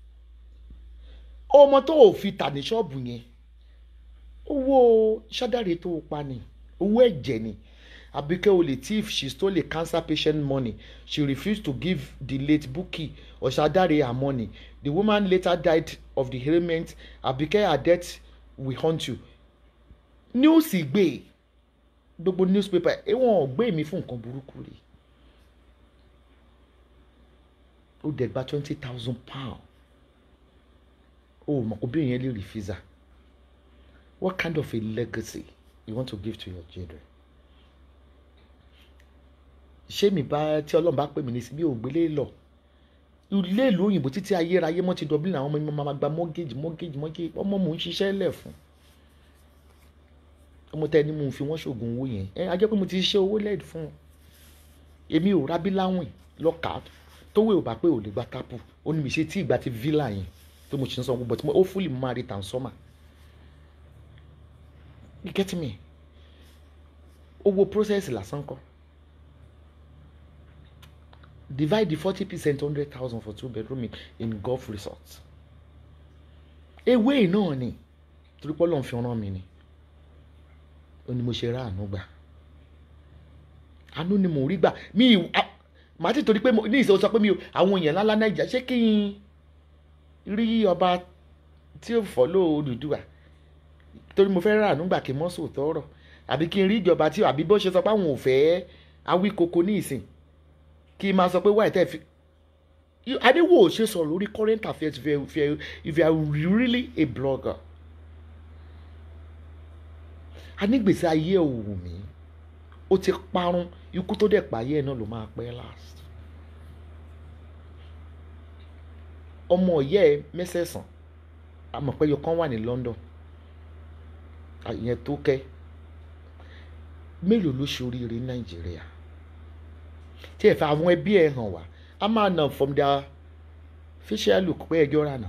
ọmọ tó o fi tà ní ṣọ́ọ̀bù yẹn owó ṣádàrè tó o pa ni owó ẹ̀jẹ̀ ni àbíké o lè thief she stole a cancer patient money she refused to give the late Bukky Ọ̀ṣádàrè her money the woman later died of the ailment àbíké her death will haunt you news gbé gbogbo newspaper wọn ò gbé mi fún nǹkan burúkú rí ó dẹ̀ gba twenty thousand pound ó mọ̀ kó bí èèyàn lè rí visa what kind of a legacy you want to give to your children ṣé mi bá tí ọlọ́run bá pè mí ní síbí ògbélé lọ ilé ìlú òyìnbó títí ayérayé mọ́ ti Dublin àwọn ọmọ mi máa gba mortgage mortgage mortgage ọmọ mò ń ṣiṣẹ́ lẹ̀ fún ọmọ tẹ́ ni mo fi wọ́n ṣoògùn owó yẹn ẹ ajẹ́ pé mo ti ṣe owó lẹ́ẹ̀dì fún un èmi ò rábí láwìn lọ́ka tówó ò bá pé ò lè gba tápù ó ní mi ṣe tí ìgbà ti villa yẹn tó mo ṣe ń san gbogbo tí mo ó fúlì mo máa rí tàn sọ́mà you get me owó process lásán kọ́ divide the forty percent hundred thousand for two bedroom in, in golf resort ewé náà ni torí pé Ọlọ́run fi rán mi ni ó ní mo ṣe rá àánú gbà àánú ni mò ń rí gbà mi ì màá ti torí pé ní ìṣòro sọ pé mi ò àwọn èèyàn ńláńlá nàìjíríà ṣé kí n rí ọba tí ó fọ́lọ́ Odùduwà torí mo fẹ́ rà àánú gbà kí n mọ́ sòótọ́ ọ̀rọ̀ àbí kí n rí ìjọba tí àbí bó ṣe sọ pé àwọn ò fẹ́ awíkoko ní ìsìn kí n máa sọ pé wáyé tẹ́ fi adéwò ṣe sọ̀rọ̀ lórí current affairs if you, if you, if you are really a blogger anígbèsè ayé òwò mi ó ti parun ikú tó dẹ̀ pààyè ẹ̀ náà ló máa pẹ́ last ọmọ ọ̀yẹ́ ẹ mẹ́sẹ̀sán àmọ̀pẹ́yọ kan wà ní London ìyẹn tó kẹ́ mélòó ló ṣoríire ní Nàìjíríà tí ẹ fẹ́ àwọn ẹbí ẹ hàn wá a máa nà from their facial look pé ẹjọ́ rà nà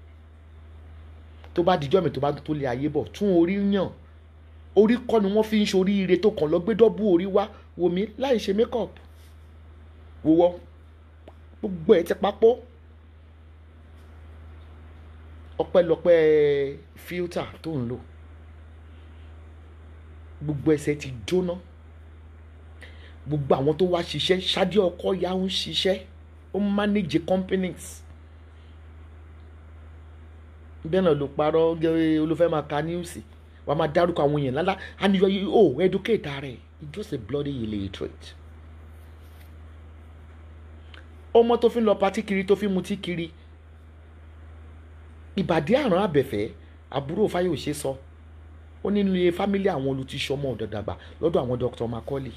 tó bá dijọ́ mi tó bá tó lé ayé bọ̀ tún orí yàn orí kọ́ ni wọ́n fi ń ṣoríire tó kàn lọ gbé dọ́bù orí wá wò mí láì ṣe makeup wòwọ́ gbogbo ẹ̀ ti papọ̀ ọpẹ́lọpẹ́ filter tó ń lò gbogbo ẹsẹ̀ ti jóná gbogbo àwọn tó wá ṣiṣẹ́ ṣáájú ọkọ ya ń ṣiṣẹ́ ó ń manage companies bẹ́ẹ̀ náà ló parọ́ gẹ́gẹ́ olùfẹ́ máa ka níwùsì wà á máa dárúkọ àwọn èèyàn lálá and you are oh educate ara ẹ̀ you just a bloody illiterate ọmọ tó fi ń lọ patí kiri tó fi ń mutí kiri ìbàdí àrùn àbẹ̀fẹ́ àbúrò fáyọ̀ṣe sọ ó nínú ilé fámílì àwọn olùtíṣọmọ ọ̀dọ̀dàgbà lọ́dọ̀ àwọn Dr. Macaulay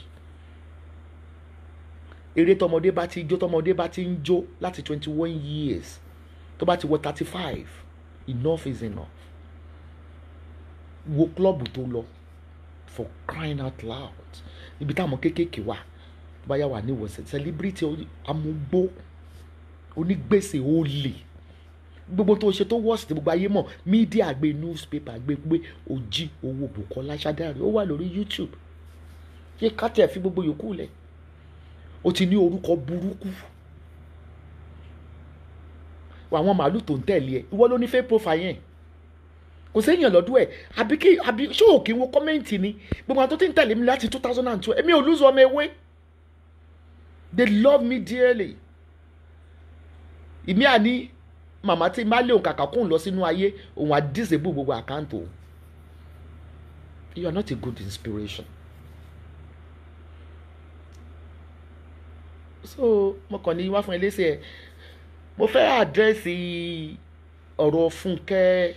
eré tọmọdé bá ti jó tọmọdé bá ti ń jó láti twenty one years tó bá ti wọ thirty five enough is enough wo klọ́ọ̀bù tó lọ for crying out loud ibi táwọn kéékèèké wà tó bá yà wà ní ìwọ̀sẹ̀ celebrity amúgbó onígbèsè olè gbogbo tó ṣe tó wọ́ọ̀sì tí gbogbo ayé mọ̀ mídíà gbé newspaper gbé pé ó jí owó Bùkọ́lá Ṣádáre ó wà lórí YouTube yé kátẹ́ fi gbogbo yòókù lẹ̀ ó ti ní orúkọ burúkú àwọn màálù tó ń tẹ̀lé ẹ ìwọ ló ní fake profile yẹn kò séèyàn lọ́dún ẹ̀ àbí kí àbí ṣé òkè wo kọ́mẹ́ǹtì ni gbogbo àwọn tó ti ń tẹ̀lé mi láti two thousand and two èmi ò lose ọmọ ewé they love me dearly ìmí àní màmá tí má lé òun kàkà kóun lọ sínú ayé òun á disable gbogbo àkáǹtì òun you are not a good inspiration so mo kàn ní wá fún ẹ lẹ́sẹ̀ ẹ̀ mo fẹ́ àdírẹ́sì ọ̀rọ̀ Fúnkẹ́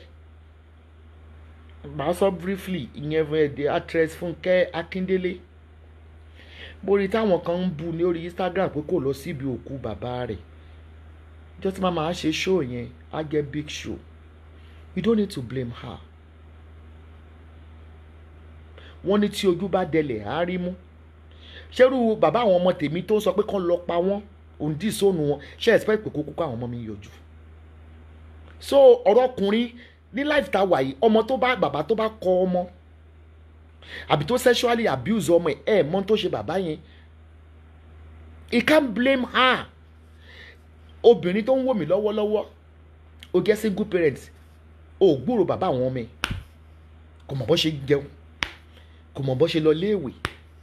màá sọ briefly ìyẹn fún ẹ the actress Fúnkẹ́ Akíndélé mo rí táwọn kan ń bu ní orí Instagram pé kò lọ síbi òkú bàbá rẹ̀ jọ́ tí màá máa ṣe show yẹn á jẹ́ big show you don't need to blame her wọ́n ní tí ojú bá dẹlẹ̀ á rí mú ṣerú bàbá àwọn ọmọ tèmi tó sọ pé kán lọ pa wọ́n òun dì sóònù wọn ṣe expect pé kókó kó àwọn ọmọ mi yọjú so ọ̀rọ̀ ọkùnrin ní life tá a wà yìí ọmọ tó bá bàbá tó bá kọ ọmọ àbí tó sexually abuse ọmọ ẹ̀ ẹ̀ mọ́ tó ṣe bàbá yẹn he can't blame her obìnrin tó ń wò mí lọ́wọ́lọ́wọ́ o jẹ́ single parent o ò gbúrò bàbá àwọn ọmọ ẹ̀ kò mọ̀ bó ṣe jẹun kò mọ̀ bó ṣe lọ léèwé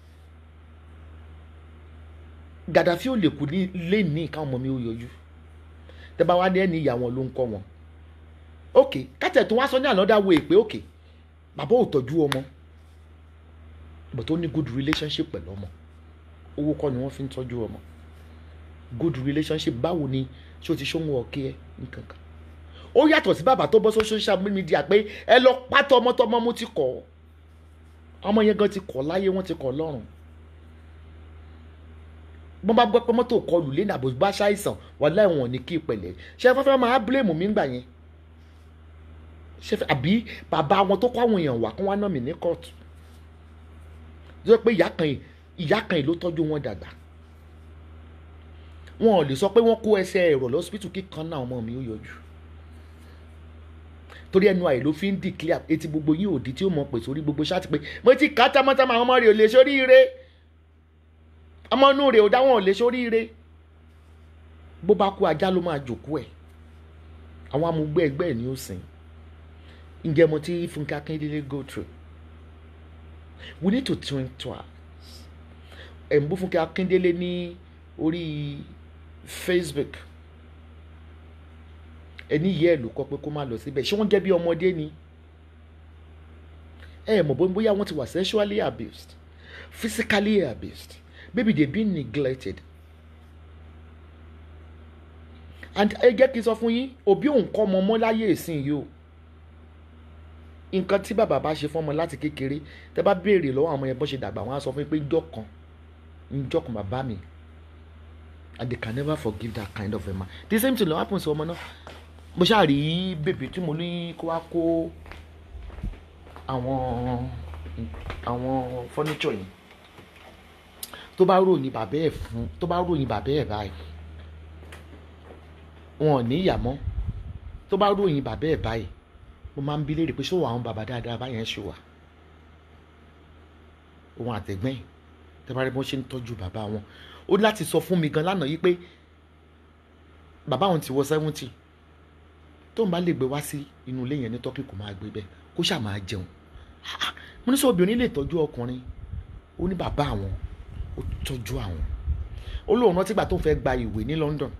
Gaddafi ò lè kú ní lé ní káwọn ọmọ mi ó yọjú tẹ bá wá ní ẹni ìyá wọn ló ń kọ́ wọn ok kátẹ̀ tó wá sọ ní another way pé ok bàbá ò tọ́jú ọmọ but ó ní good relationship pẹ̀lú ọmọ owó kọ́ ni wọ́n fi ń tọ́jú ọmọ good relationship báwo ni ṣé o ti ṣóhun ọ̀kẹ́ ẹ nǹkan kan ó yàtọ̀ sí bàbá tó bọ́ sí social media pé ẹ lọ pátọ́ ọmọ tọmọ mo ti kọ̀ ọmọ yẹn gan ti kọ̀ láyé wọ́n ti kọ̀ lọ́rùn bọ́n bá gbọ́ pé mọ́tò kọlù lé nàbò bá ṣàìsàn wà láìwọ̀n ní kí ìpẹ̀lẹ́ ṣé fẹ́fẹ́ máa blame mi ńgbà yẹn ṣé fẹ́ àbí bàbá wọn tó kọ́ àwọn èèyàn wà kí wọ́n á ná mi ní kóòtù tó yẹ pé ìyá kan yìí ìyá kan yìí ló tọ́jú wọn dàgbà wọn ò lè sọ pé wọ́n kó ẹsẹ̀ ẹ̀rọ lọ́sibítù kíkan náà ọmọ mi ó yọjú torí ẹnu àyè ló fi ń declare etí gbogbo yín òdì tí ó mọ̀ pé sórí gbogbo ṣáàtì pé mo ti kà á támọ́támọ́ àwọn ọmọ rẹ̀ ò lè ṣoríire ọmọ inú rẹ̀ ò dá wọn ò lè ṣoríire bó bá kú ajá ló máa jòkó ẹ̀ àwọn amúgbé ẹgbẹ́ ẹ̀ ní ó sìn ǹjẹ́ mo ti Fúnkẹ́ Akíndélé go through we need to think twice ẹ̀ ń bú Fúnkẹ́ Akíndélé ní orí Facebook ẹni yẹ ẹ ló kọ pé kó má lọ síbẹ̀ ṣé wọ́n jẹ́ bí ọmọdé ni ẹ mọ̀ bóyá bóyá wọ́n ti wà sexually abused physically abused maybe they been neglected and ẹ jẹ́ kí n sọ fún yín òbí òun kọ́ ọmọ mọ́ láyé ìsìn yìí o nǹkan tí bàbá bá ṣe fún ọmọ láti kékeré tẹ bá béèrè lọ́wọ́ àwọn ọmọ yẹn bó ṣe dàgbà wọ́n á sọ fún yín pé njọ́ kan njọ́ kan bàbá mi and they can never forgive that kind of a man the same thing ló happen sí ọmọ náà mo ṣáà rí bèbí tí mo ní kó wá kó àwọn àwọn furniture yìí tó bá ròyìn bàbá ẹ̀ fún tó bá ròyìn bàbá ẹ̀ báyìí wọn ò ní ìyá mọ́ tó bá ròyìn bàbá ẹ̀ báyìí mo máa ń bi léèrè pé ṣé àwọn bàbá dáadáa báyẹn ṣe wà òun àtẹ̀gbẹ́ yìí tẹ́ bá rí bọ́n ṣe ń tọ́jú bàbá wọn ó ní láti sọ fún mi gan lánàá yìí pé bàbá òun ti wọ seventy tóun bá lè gbé wá sí inú ilé yẹn ní tọ́kì kò máa gbé bẹ́ẹ̀ kó ṣáà máa jẹun mo ní sọ obìnrin lè tọ́jú ọkùnrin ó ní bàbá àwọn ó tọ́jú àwọn ó lóun rántí gbà tó ń fẹ́ gba ìwé ní London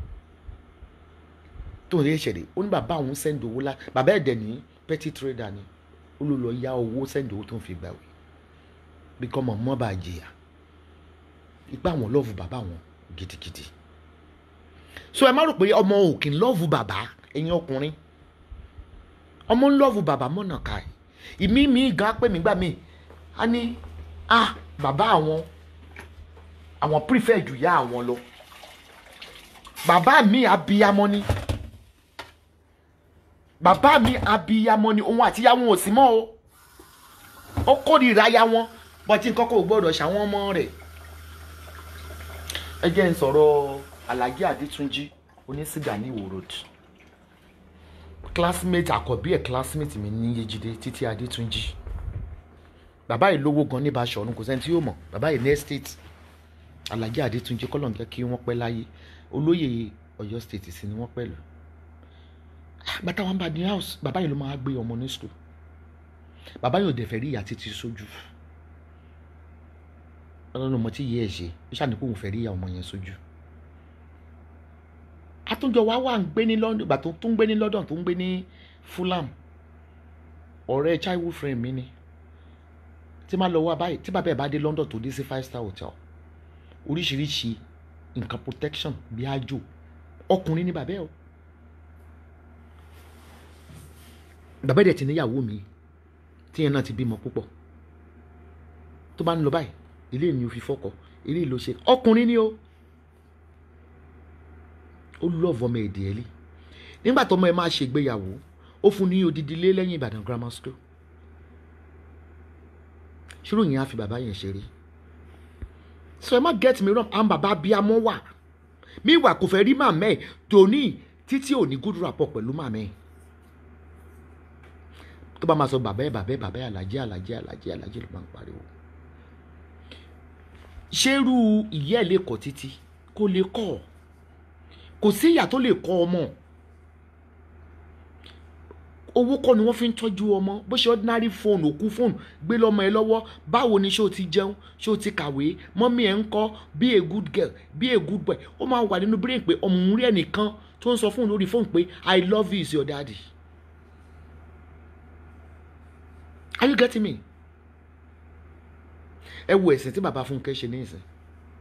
tó ń rí ìṣẹ̀lẹ̀ ó ní bàbá àwọn sẹ́ndì owó lá bàbá ẹ̀dẹ̀ ní petty trader ni ó ló lọ yá owó sẹ́ndì owó tó ń fi gbàwé bí kọ́ mọ̀ mọ́ bá jìyà ipá àwọn lọ́ọ̀fù bàbá wọn gidigidi so ẹ má rò pé ọmọ òkè ń lọ́ọ̀fù bàbá ẹ̀yin ọkùnrin ọmọ ń lọ́ọ̀fù bàbá mọ̀nà ká ẹ̀ ìmí mi gan pé mi gbà mí a ní ah bàbá àwọn àwọn prefer jù yá àwọn lọ bàbá mi abiyamọ ni bàbá mi abiyamọ ni òun àti ya wọn ò sí mọ́ o ó kórìíra ya wọn bọ́tí nǹkan kò gbọ́dọ̀ ṣàwọn ọmọ rẹ̀ ẹ jẹ́ ń sọ̀rọ̀ Alhaji Adétúnjí onísìgá ní Ìwó road classmate àkọ́bí ẹ̀ classmate mi ní Yéjídé Títí Adétúnjí bàbá yìí lówó gan ní Baṣọ̀run kò sẹ́ni tí yóò mọ̀ bàbá yìí ní estate Alhaji Adétúnjí kọ́lọ̀ ń jẹ́ kí wọ́n pẹ́ láyé olóyè Ọ̀yọ́ state sì ni wọ́n pẹ̀lú bàtà wọn bá ní house bàbá yìí ló máa gbé ọmọ ní school bàbá yìí ò dẹ̀ fẹ́ rí ìyá títí sójú ọlọ́run ọmọ tí yẹ ẹ̀ ṣe ó ṣàní pé òun fẹ́ rí ìyá ọmọ yẹn sójú àtúnjọ wa wà ń gbé ní London ìgbà tó ń gbé ní London tó ń gbé ní Fulham ọ̀rẹ́ childhood friend mi ni tí máa lọ wá báyìí tí bàbá ẹ̀ bá dé London tó dé sí five star hotel oríṣiríṣi nǹkan protection bí àjò ọkùnrin ní bàbá ẹ̀ o bàbá ẹ̀ dẹ̀ ti níyàwó mi tíyẹn náà ti bímọ púpọ̀ tó bá ń lọ báyìí ilé mi ò fi fọkọ ilé ló ṣe ọkùnrin ni o ó lọ́ọ̀fù ọmọ èdè ẹ̀ lé nígbà tó ọmọ ẹ máa ṣègbéyàwó ó fún ní odidi ilé lẹ́yìn ìbàdàn grammar school ṣírò yẹn á fi bàbá yẹn ṣeré so ẹ má get me wrong àwọn bàbá abiyamọ wà mí wà kò fẹ́ rí màmá ẹ̀ tòní títí ò ní good rapport pẹ̀lú màmá ẹ̀ tó bá máa sọ bàbá ẹ̀ bàbá ẹ̀ bàbá ẹ̀ alájẹ alájẹ alájẹ alájẹ ló máa ń pariwo ṣerú ìyá ẹ̀ lè kọ́ títí kò lè kọ́ ọ kò sí ìyá tó lè kọ́ ọmọ owó kọ́ ni wọ́n fi ń tọ́jú ọmọ bó ṣe ordinary phone òkú phone gbé lọ́mọ ẹ lọ́wọ́ báwo ni ṣé o ti jẹun ṣé o ti kàwé mọ́mí ẹ̀ ń kọ́ be a good girl be a good boy ó máa wà nínú brain pé ọmọ òun rí ẹnìkan tó ń sọ fún un lórí phone pé i love you is your daddy are you getting me ẹ wo ẹ̀sìn tí bàbá Fúnkẹ́ ṣe ní ìsìn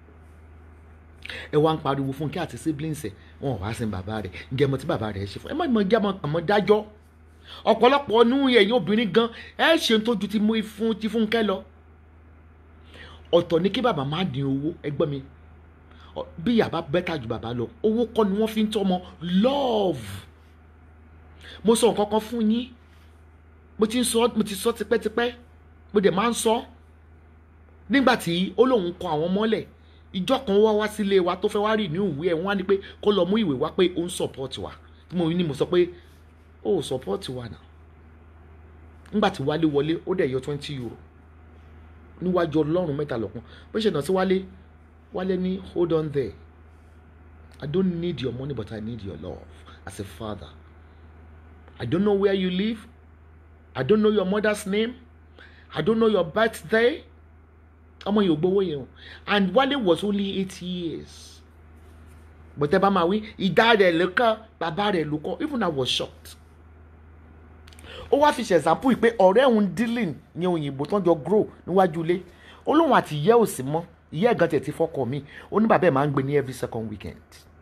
ẹ wá ń pariwo Fúnkẹ́ àti siblings ẹ wọn ò wá sin bàbá rẹ̀ ǹjẹ́ mo tí bàbá rẹ̀ ṣe fún ẹ má mọ jẹ́ àmọ́ dájọ́ ọ̀pọ̀lọpọ̀ nú ẹ̀yin obìnrin gan ẹ ṣe tó ju ti mú fún ti Fúnkẹ́ lọ ọ̀tọ̀ ní kí bàbá má dín owó ẹgbẹ́ mi bí yàrá bẹ́tà ju bàbá lọ owó kọ́ ni wọ́n fi ń tọ́mọ love mo sọ nǹkan kan fún yín mo ti sọ mo ti sọ tipẹ́tipẹ́ mo dẹ̀ máa ń sọ nígbà tí ó lóun kọ àwọn mọ́lẹ̀ ìjọ kan wá wá sílé wa tó fẹ́ wá rí ní ìwé ẹ̀ wọ́n á ní pé kó lọ mú ìwé wá pé ó ń support wa mo ní mo sọ pé ó ò support wa náà nígbà tí wálé wọlé ó dẹ̀ yọ twenty euro níwájú ọlọ́run mẹ́ta lọ́kàn bó ṣe nà sí wálé wálé ní hold on there I don't need your money but I need your love as a father I don't know where you live I don't know your mother's name I don't know your birthday ọmọ yìí ò gbowó yẹn o and Wale was only eight years but ẹ bá máa wí ìdá rẹ̀ ló kọ́ bàbá rẹ̀ ló kọ́ even I was shocked ó wá fi ṣe example pé ọ̀rẹ́ òun dealing ní òyìnbó tó ń jọ grow níwájú ilé ó lóun àti ìyá ò sí mọ́ ìyá ẹ̀gán tẹ̀ ti fọ́kọ mi ó ní bàbá ẹ̀ máa ń gbé ní every second weekend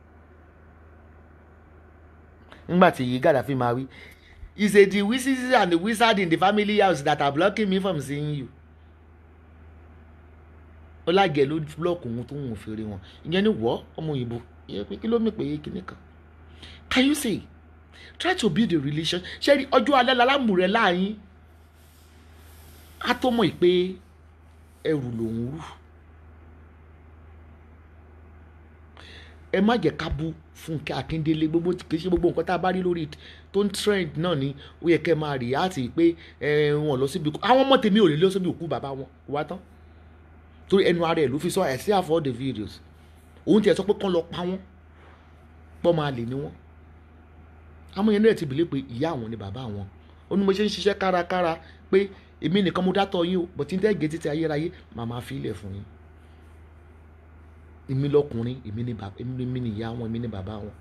nígbà tí yìí Gaddafi máa wí is it the wizards and the wizard in the family house that are blocking me from seeing you ọlágẹ̀ ló búlọ́ọ̀kù ohun tó ń wọ́n fèrè wọn ìyẹn ní wọ́ ọmọ òyìnbó ìyẹn pé kí ló mì pé kíní kan can you say try to build a relation ṣé rí ọjọ́ alẹ́ lálámù rẹ láàyín á tó mọ̀ pé ẹrù lòún rù ẹ má jẹ́ ká bú Fúnkẹ́ Akíndélé gbogbo kì í ṣe gbogbo nǹkan tá a bá rí lórí tó ń trend náà ni ó yẹ kẹ́ máa rí àti pé ẹ wọn lọ síbi àwọn ọmọ tèmi ò lè lọ síbi òkú bàbá wọn wá tán torí ẹnu ara ẹ ló fi sọ I still have all the videos òun tiẹ̀ sọ pé kán lọ pa wọ́n pọ́ máa lè ní wọ́n àmọ́ yẹn náà ti bìlẹ̀ pé ìyá àwọn ni bàbá àwọn ó ní mo ṣe ń ṣiṣẹ́ kárakára pé èmi nìkan mo dátọ̀ yín o bọ̀tí ń tẹ́gẹ̀ẹ́ títí ayérayé màá máa fi ilẹ̀ fún yín èmi lọkùnrin èmi ni bàbá èmi ni ìyá wọn èmi ni bàbá wọn.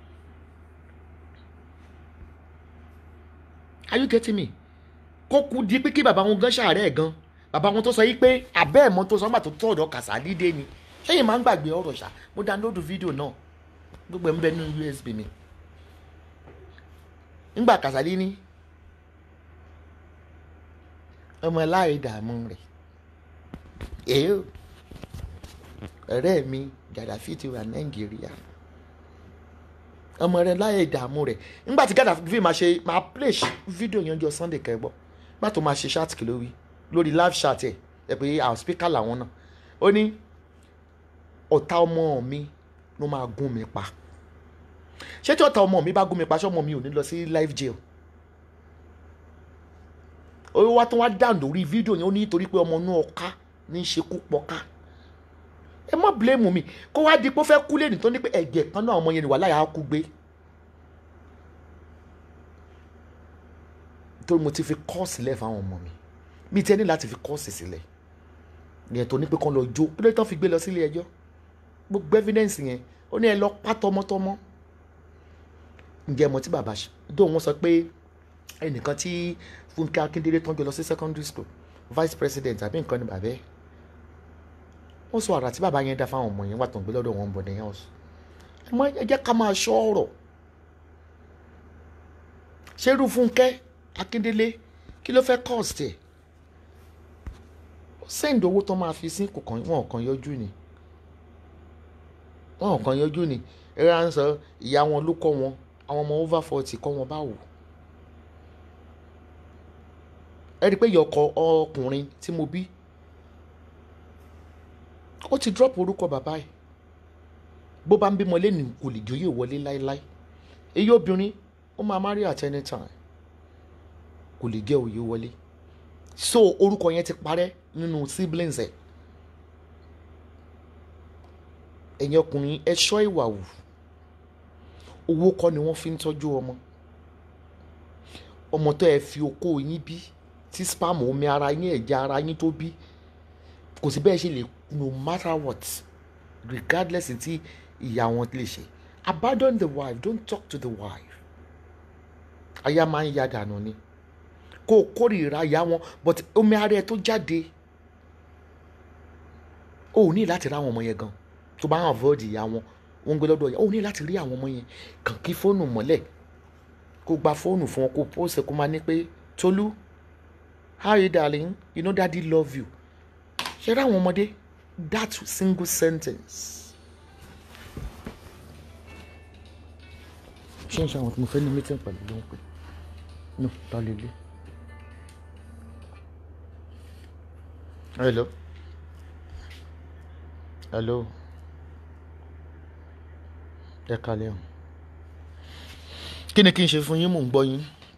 are you getting me kó kú di pé kí bàbá wọn gan ṣàárẹ̀ gan bàbá wọn tó sọ yìí pé abẹ́ ẹ̀mọ́ tó sọ nígbà tó tọ̀ ọ̀dọ̀ kàṣà dídé ni ṣẹ́yìn máa ń gbàgbé ọ̀rọ̀ ṣá mo download fídíò náà gbogbo ẹ̀ ń bẹ nínú USB mi ńgbà kàṣàlí ní ọmọ láì dààmú rẹ̀ èyí ọ̀rẹ́ mi Gaddafi ti wà nàìjíríà ọmọ rẹ̀ láì dààmú rẹ̀ ńgbà tí Gaddafi máa ṣe máa play fídíò yẹn jọ Sunday kẹgbọ́ má tó máa ṣe ṣáàtì kìló wí lórí live chat ẹ̀ ẹ̀ pé àwọn speaker làwọn náà ó ní ọ̀tá ọmọ mi ló máa gún mi pa ṣé tí ọ̀tá ọmọ mi bá gún mi pa ṣé ọmọ mi ò ní lọ sí live jail ó wá tó wá dáhùn lórí fídíò yẹn ó ní torí pé ọmọ inú ọká ní í ṣekú pọká ẹ má blame mi kó wá di pé ó fẹ́ kú lẹ́nu tó ní pé ẹ̀jẹ̀ kan náà ọmọ yẹn ni wà láyà á kú gbé torí mo ti fi kọ́ọ̀sì lẹ̀ fáwọn ọmọ mi mi ti ẹni láti fi kọ́ọ̀sì sílẹ̀ yẹn tó ní pé kán lọ jó kí ló tán fi gbé lọ sílé ẹjọ́ gbogbo evidence yẹn ó ní ẹ lọ pa tọmọtọmọ ǹjẹ́ mo ti bàbá ṣe dóò wọ́n sọ pé ẹnìkan tí Fúnkẹ́ Akíndélé tán jọ lọ sí secondary school vice president àbí nǹkan ni bàbá ẹ̀ wọ́n sọ àrà tí bàbá yẹn dá fáwọn ọmọ yẹn wà tó ń gbé lọ́dọ̀ wọn bọ̀dẹ̀ house ẹ mọ ẹ jẹ́ ká máa ṣọ́ ọ̀rọ̀ ṣerú Fúnkẹ́ Akíndélé kí ló fẹ́ cost ẹ̀ send owó tó máa fi sí kò kàn wọn kàn yọjú ni wọn kàn yọjú ni ẹ̀rọ à ń sọ ìyá wọn ló kọ́ wọn àwọn ọmọ over forty kọ́ wọn báwò ẹ rí i pé ìyá ọkọ ọkùnrin tí mo bí ó ti drop orúkọ bàbá ẹ̀ bó bá ń bímọ lẹ́nu kò lè jóyè wọlé láéláé èyí obìnrin ó máa marry at any time kò lè jẹ́ òye wọlé so orúkọ yẹn ti parẹ́ nínú siblings ẹ̀ ẹ̀yin ọkùnrin ẹ ṣọ́ ìwà wù owó kọ́ ni wọ́n fi ń tọ́jú ọmọ ọmọ tó ẹ fi okó yín bí tí spam omi ara yín ẹ̀jẹ̀ ara yín tó bí kò sí bẹ́ẹ̀ ṣe lè no matter what regardless tí ìyá wọn lè ṣe abandon the wife don't talk to the wife aya máa ń ya dànù ni kó o kórìíra ìyá wọn but omi ara ẹ tó jáde o ò ní láti rá àwọn ọmọ yẹn gan tó bá avoid ìyá wọn wọn gbé lọ́dọ̀ ìyá o ò ní láti rí àwọn ọmọ yẹn kàn kí fóònù mọ́lẹ̀ kó gba fóònù fún wọn kó post kó máa ní pé Tolú how are you darling you know daddy love you ṣe rí àwọn ọmọdé that single sentence ṣé n ṣe àwọn tí mo fẹ́ ní meeting pẹ̀lú ló ń pè no ta lè lé. hello hello ẹ kalẹ̀ o kí ni kí n ṣe fún yín mò ń gbọ́ yín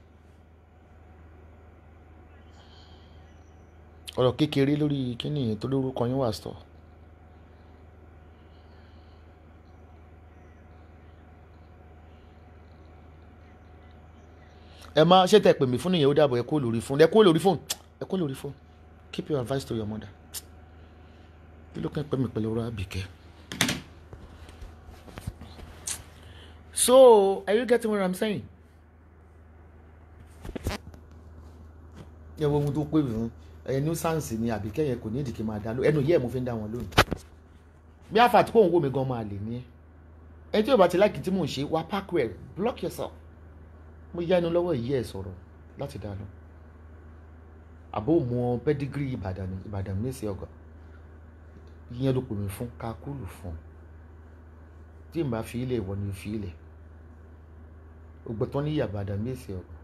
ọ̀rọ̀ kékeré lórí kíni yẹn tó lórúkọ yín wà sọ. ẹ má ṣe tẹ pè mí fún nìyẹn ó dàbọ̀ ẹ kó lórí fóònù ẹ kó lórí fóònù ẹ kó lórí fóònù keep your advice to your mother kí ló kàn pẹ́ mi pẹ̀lú ọ̀rọ̀ àbíkẹ́. so are you getting what i'm saying. yẹ wo ohun tó pè mí fún ẹyẹ nuisance ni àbíkẹ́ yẹn kò ní ìdí kí n máa dá ló ẹnu yẹ́ ẹ̀ mo fi ń dá wọn lónìí bí àfà tí kò ń wò mí gan máa lè ní ẹ ẹni tí yóò bá ti láìkí tí mò ń ṣe wá park well block yourself mo yá inú lọ́wọ́ ìyí ẹ̀ sọ̀rọ̀ láti dá lọ àbó mọ pedigree ìbàdàn ní ìbàdàn ní ìsìn ọgọ ìyẹn ló pè mí fún ká kúlù fún tí n bá fi ilẹ̀ ìwọ ni fi ilẹ̀ ògbẹ́tọ́ ní ìyàbàdàn ní ìsìn ọgọ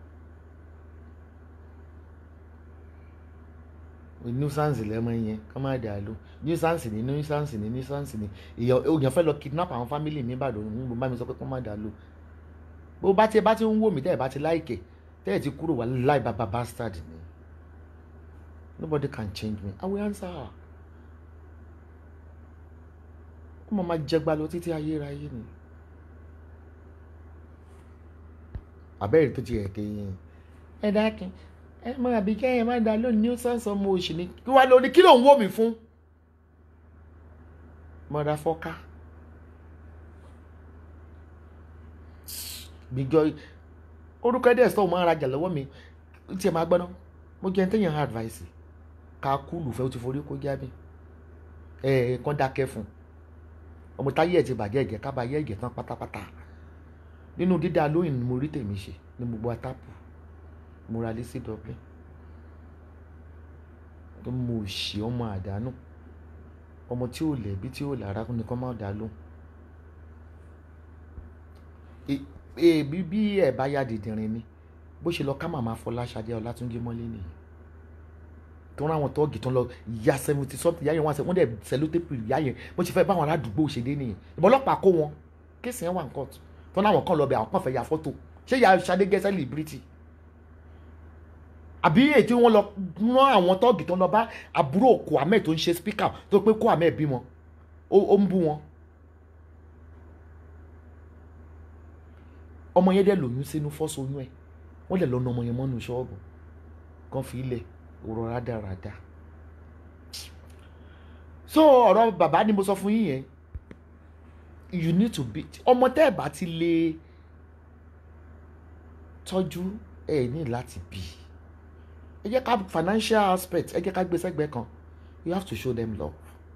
nuisance lẹ́mọ yẹn kọ́ máa dà ló nuisance ni nuisance ni nuisance ni èèyàn fẹ́ lọ kidnap àwọn family mi ìbàdàn ní mo bá mi sọ pé kọ́ máa dà ló bó bá ti bá ti ń wò mí tẹ́ ẹ̀ bá ti láìkè tẹ́ ẹ̀ ti kúrò wà láì bàbá bastard ni nobody can change me I will answer her ó mọ̀ máa jẹgba lọ títí ayérayé ni àbẹ́rẹ́ tó ti ẹ̀ kéyìn ẹ dákin ẹ mọ àbí kẹ́yìn má da lónìí ní sọ́ọ̀sì ọmọ òṣì ni kí wàá lóní kí ló ń wò mí fún mọ̀dà fọ́ká gbígbọ́ orúkọ ẹ̀dẹ̀ sọ́ọ̀ máa ń rajà lọ́wọ́ mi tí ẹ máa gbọ́ná mo jẹ́ tẹ́yìn hard advice ká kúlù fẹ́ o ti forí kó jábí ẹ ẹ kàn dákẹ́ fún ọmọ táyé ẹ̀ ti bàjẹ́ ẹ̀jẹ̀ ká bá yẹ ẹ̀jẹ̀ tán pátápátá nínú dídá lóyìn ni mo rí tèmi ṣe ní gbogbo atápù mo ra lé sí Dublin tó mo ṣe ọmọ àdánù ọmọ tí ò lẹ̀bi tí ò lára kó nìkan má dá lóhùn èbí bí ẹ̀ bá yá dìdìrín ni bó ṣe lọ ká màmá Fọláṣadé Ọlátúnjí mọ́lé nìyí tó rán àwọn tọ́ọ̀gì tó ń lọ ya seventy something yáyẹn wọn wọ́n dẹ̀ sẹlótẹ́pì yáyẹn bó ṣe fẹ́ báwọn aládùúgbò ṣe dé nìyẹn ìbọn ọlọ́pàá kó wọn kéèsì yẹn wà ní kóòtù tó náà wọn kàn lọ bẹ àwọn kàn fẹ́ ya fọ́tò ṣé ya Ṣadé gẹ́ celebrity àbí èyí tí wọ́n lọ rán àwọn tọ́ọ̀gì tó ń lọ bá àbúrò kò ahmed tó ń ṣe speaker tó pé kó ahmed bímọ ó ń bú wọn. ọmọ yẹn dẹ̀ lóyún sínú fọ́sọyún ẹ̀ wọ́n lè lọ na ọmọ yẹn mọ́nú ṣọ́ọ̀bù kan fi ilẹ̀ ọ̀rọ̀ rádaràda so ọ̀rọ̀ bàbá ni mo sọ fún yín yẹn you need to be ọmọ tẹ́ ẹ̀ bá ti lè tọ́jú ẹ̀ ní láti bí ẹ jẹ́ ká financial aspect ẹ jẹ́ ká gbé sẹ́gbẹ̀ẹ́ kan you have to show them love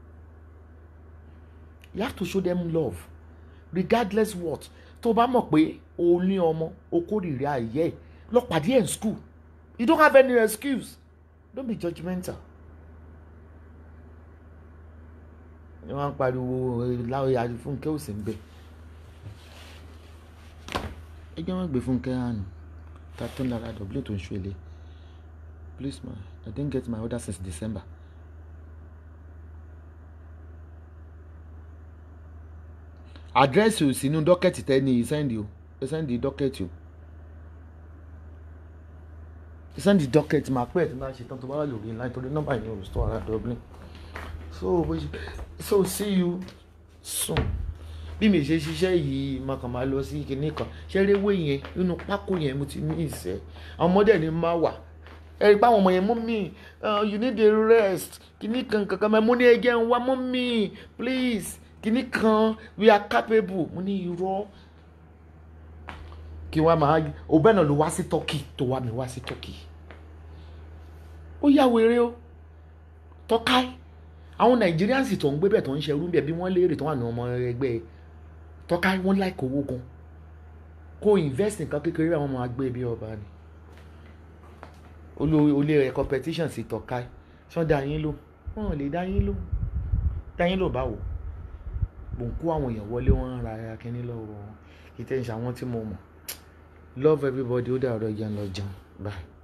you have to show them love regardless what tó bá mọ̀ pé o ní ọmọ o kórìíra ayé ẹ̀ lọ pàdé ẹ̀ in school you don't have any excuse don't be judgmental. ni wọ́n ń pariwo láwọn àti fúnkẹ́ ò sí ń bẹ̀. ẹ jẹ́ wọ́n gbé fúnkẹ́ hàn ta tó ń lára dọ̀bílẹ̀ tó ń ṣọlẹ̀ please ma i didn't get my order since december. àdírẹ́sì ò sínú dọ́kẹ̀tì tẹ́ni sẹ́ndì o sẹ́ndì dọ́kẹ̀tì o sẹ́ndì dọ́kẹ̀tì máa pẹ́ ẹ̀ tí máa ṣe tán tó bá wà lórí line torí nọ́mbà yẹn ò sọ ara dublin so bó ṣe so see you soon bí mi ṣe ṣiṣẹ́ yìí máa kàn máa lọ sí kinní kan ṣẹ́rẹ́wé yẹn nínú pákó yẹn mo ti ní ìṣẹ́ àwọn ọmọdé ni máa wà ẹ rí báwọn ọmọ yẹn mú mi you need a rest kinní kan kankan mo ní ẹjẹ ń wá mú mi please kinní kan we are capable mo ní irọ́ kí wọ́n máa o bẹ́ẹ̀ náà ló wá sí turkey tó wá mi wá sí turkey ó yà wèrè o tọ́káì àwọn nigerians tó ń gbé bẹ̀ tó ń ṣerú bẹ̀ bí wọ́n léèrè tó wà ní ọmọ ẹgbẹ́ tọ́káì wọ́n láì kówó gan kó invest nǹkan kékeré àwọn ọmọ agbé bí ọba ni olórí rẹ̀ competition sí tọ́káì ṣọ́ da yín ló wọ́n lè dá yín ló dá yín ló báwo mò ń kó àwọn èèyàn wọlé wọn ra akínní lọ́wọ́ ìtẹ̀sí àwọn tí mo mọ̀ love everybody ó dàrọ̀ yẹn lọ jẹun bye.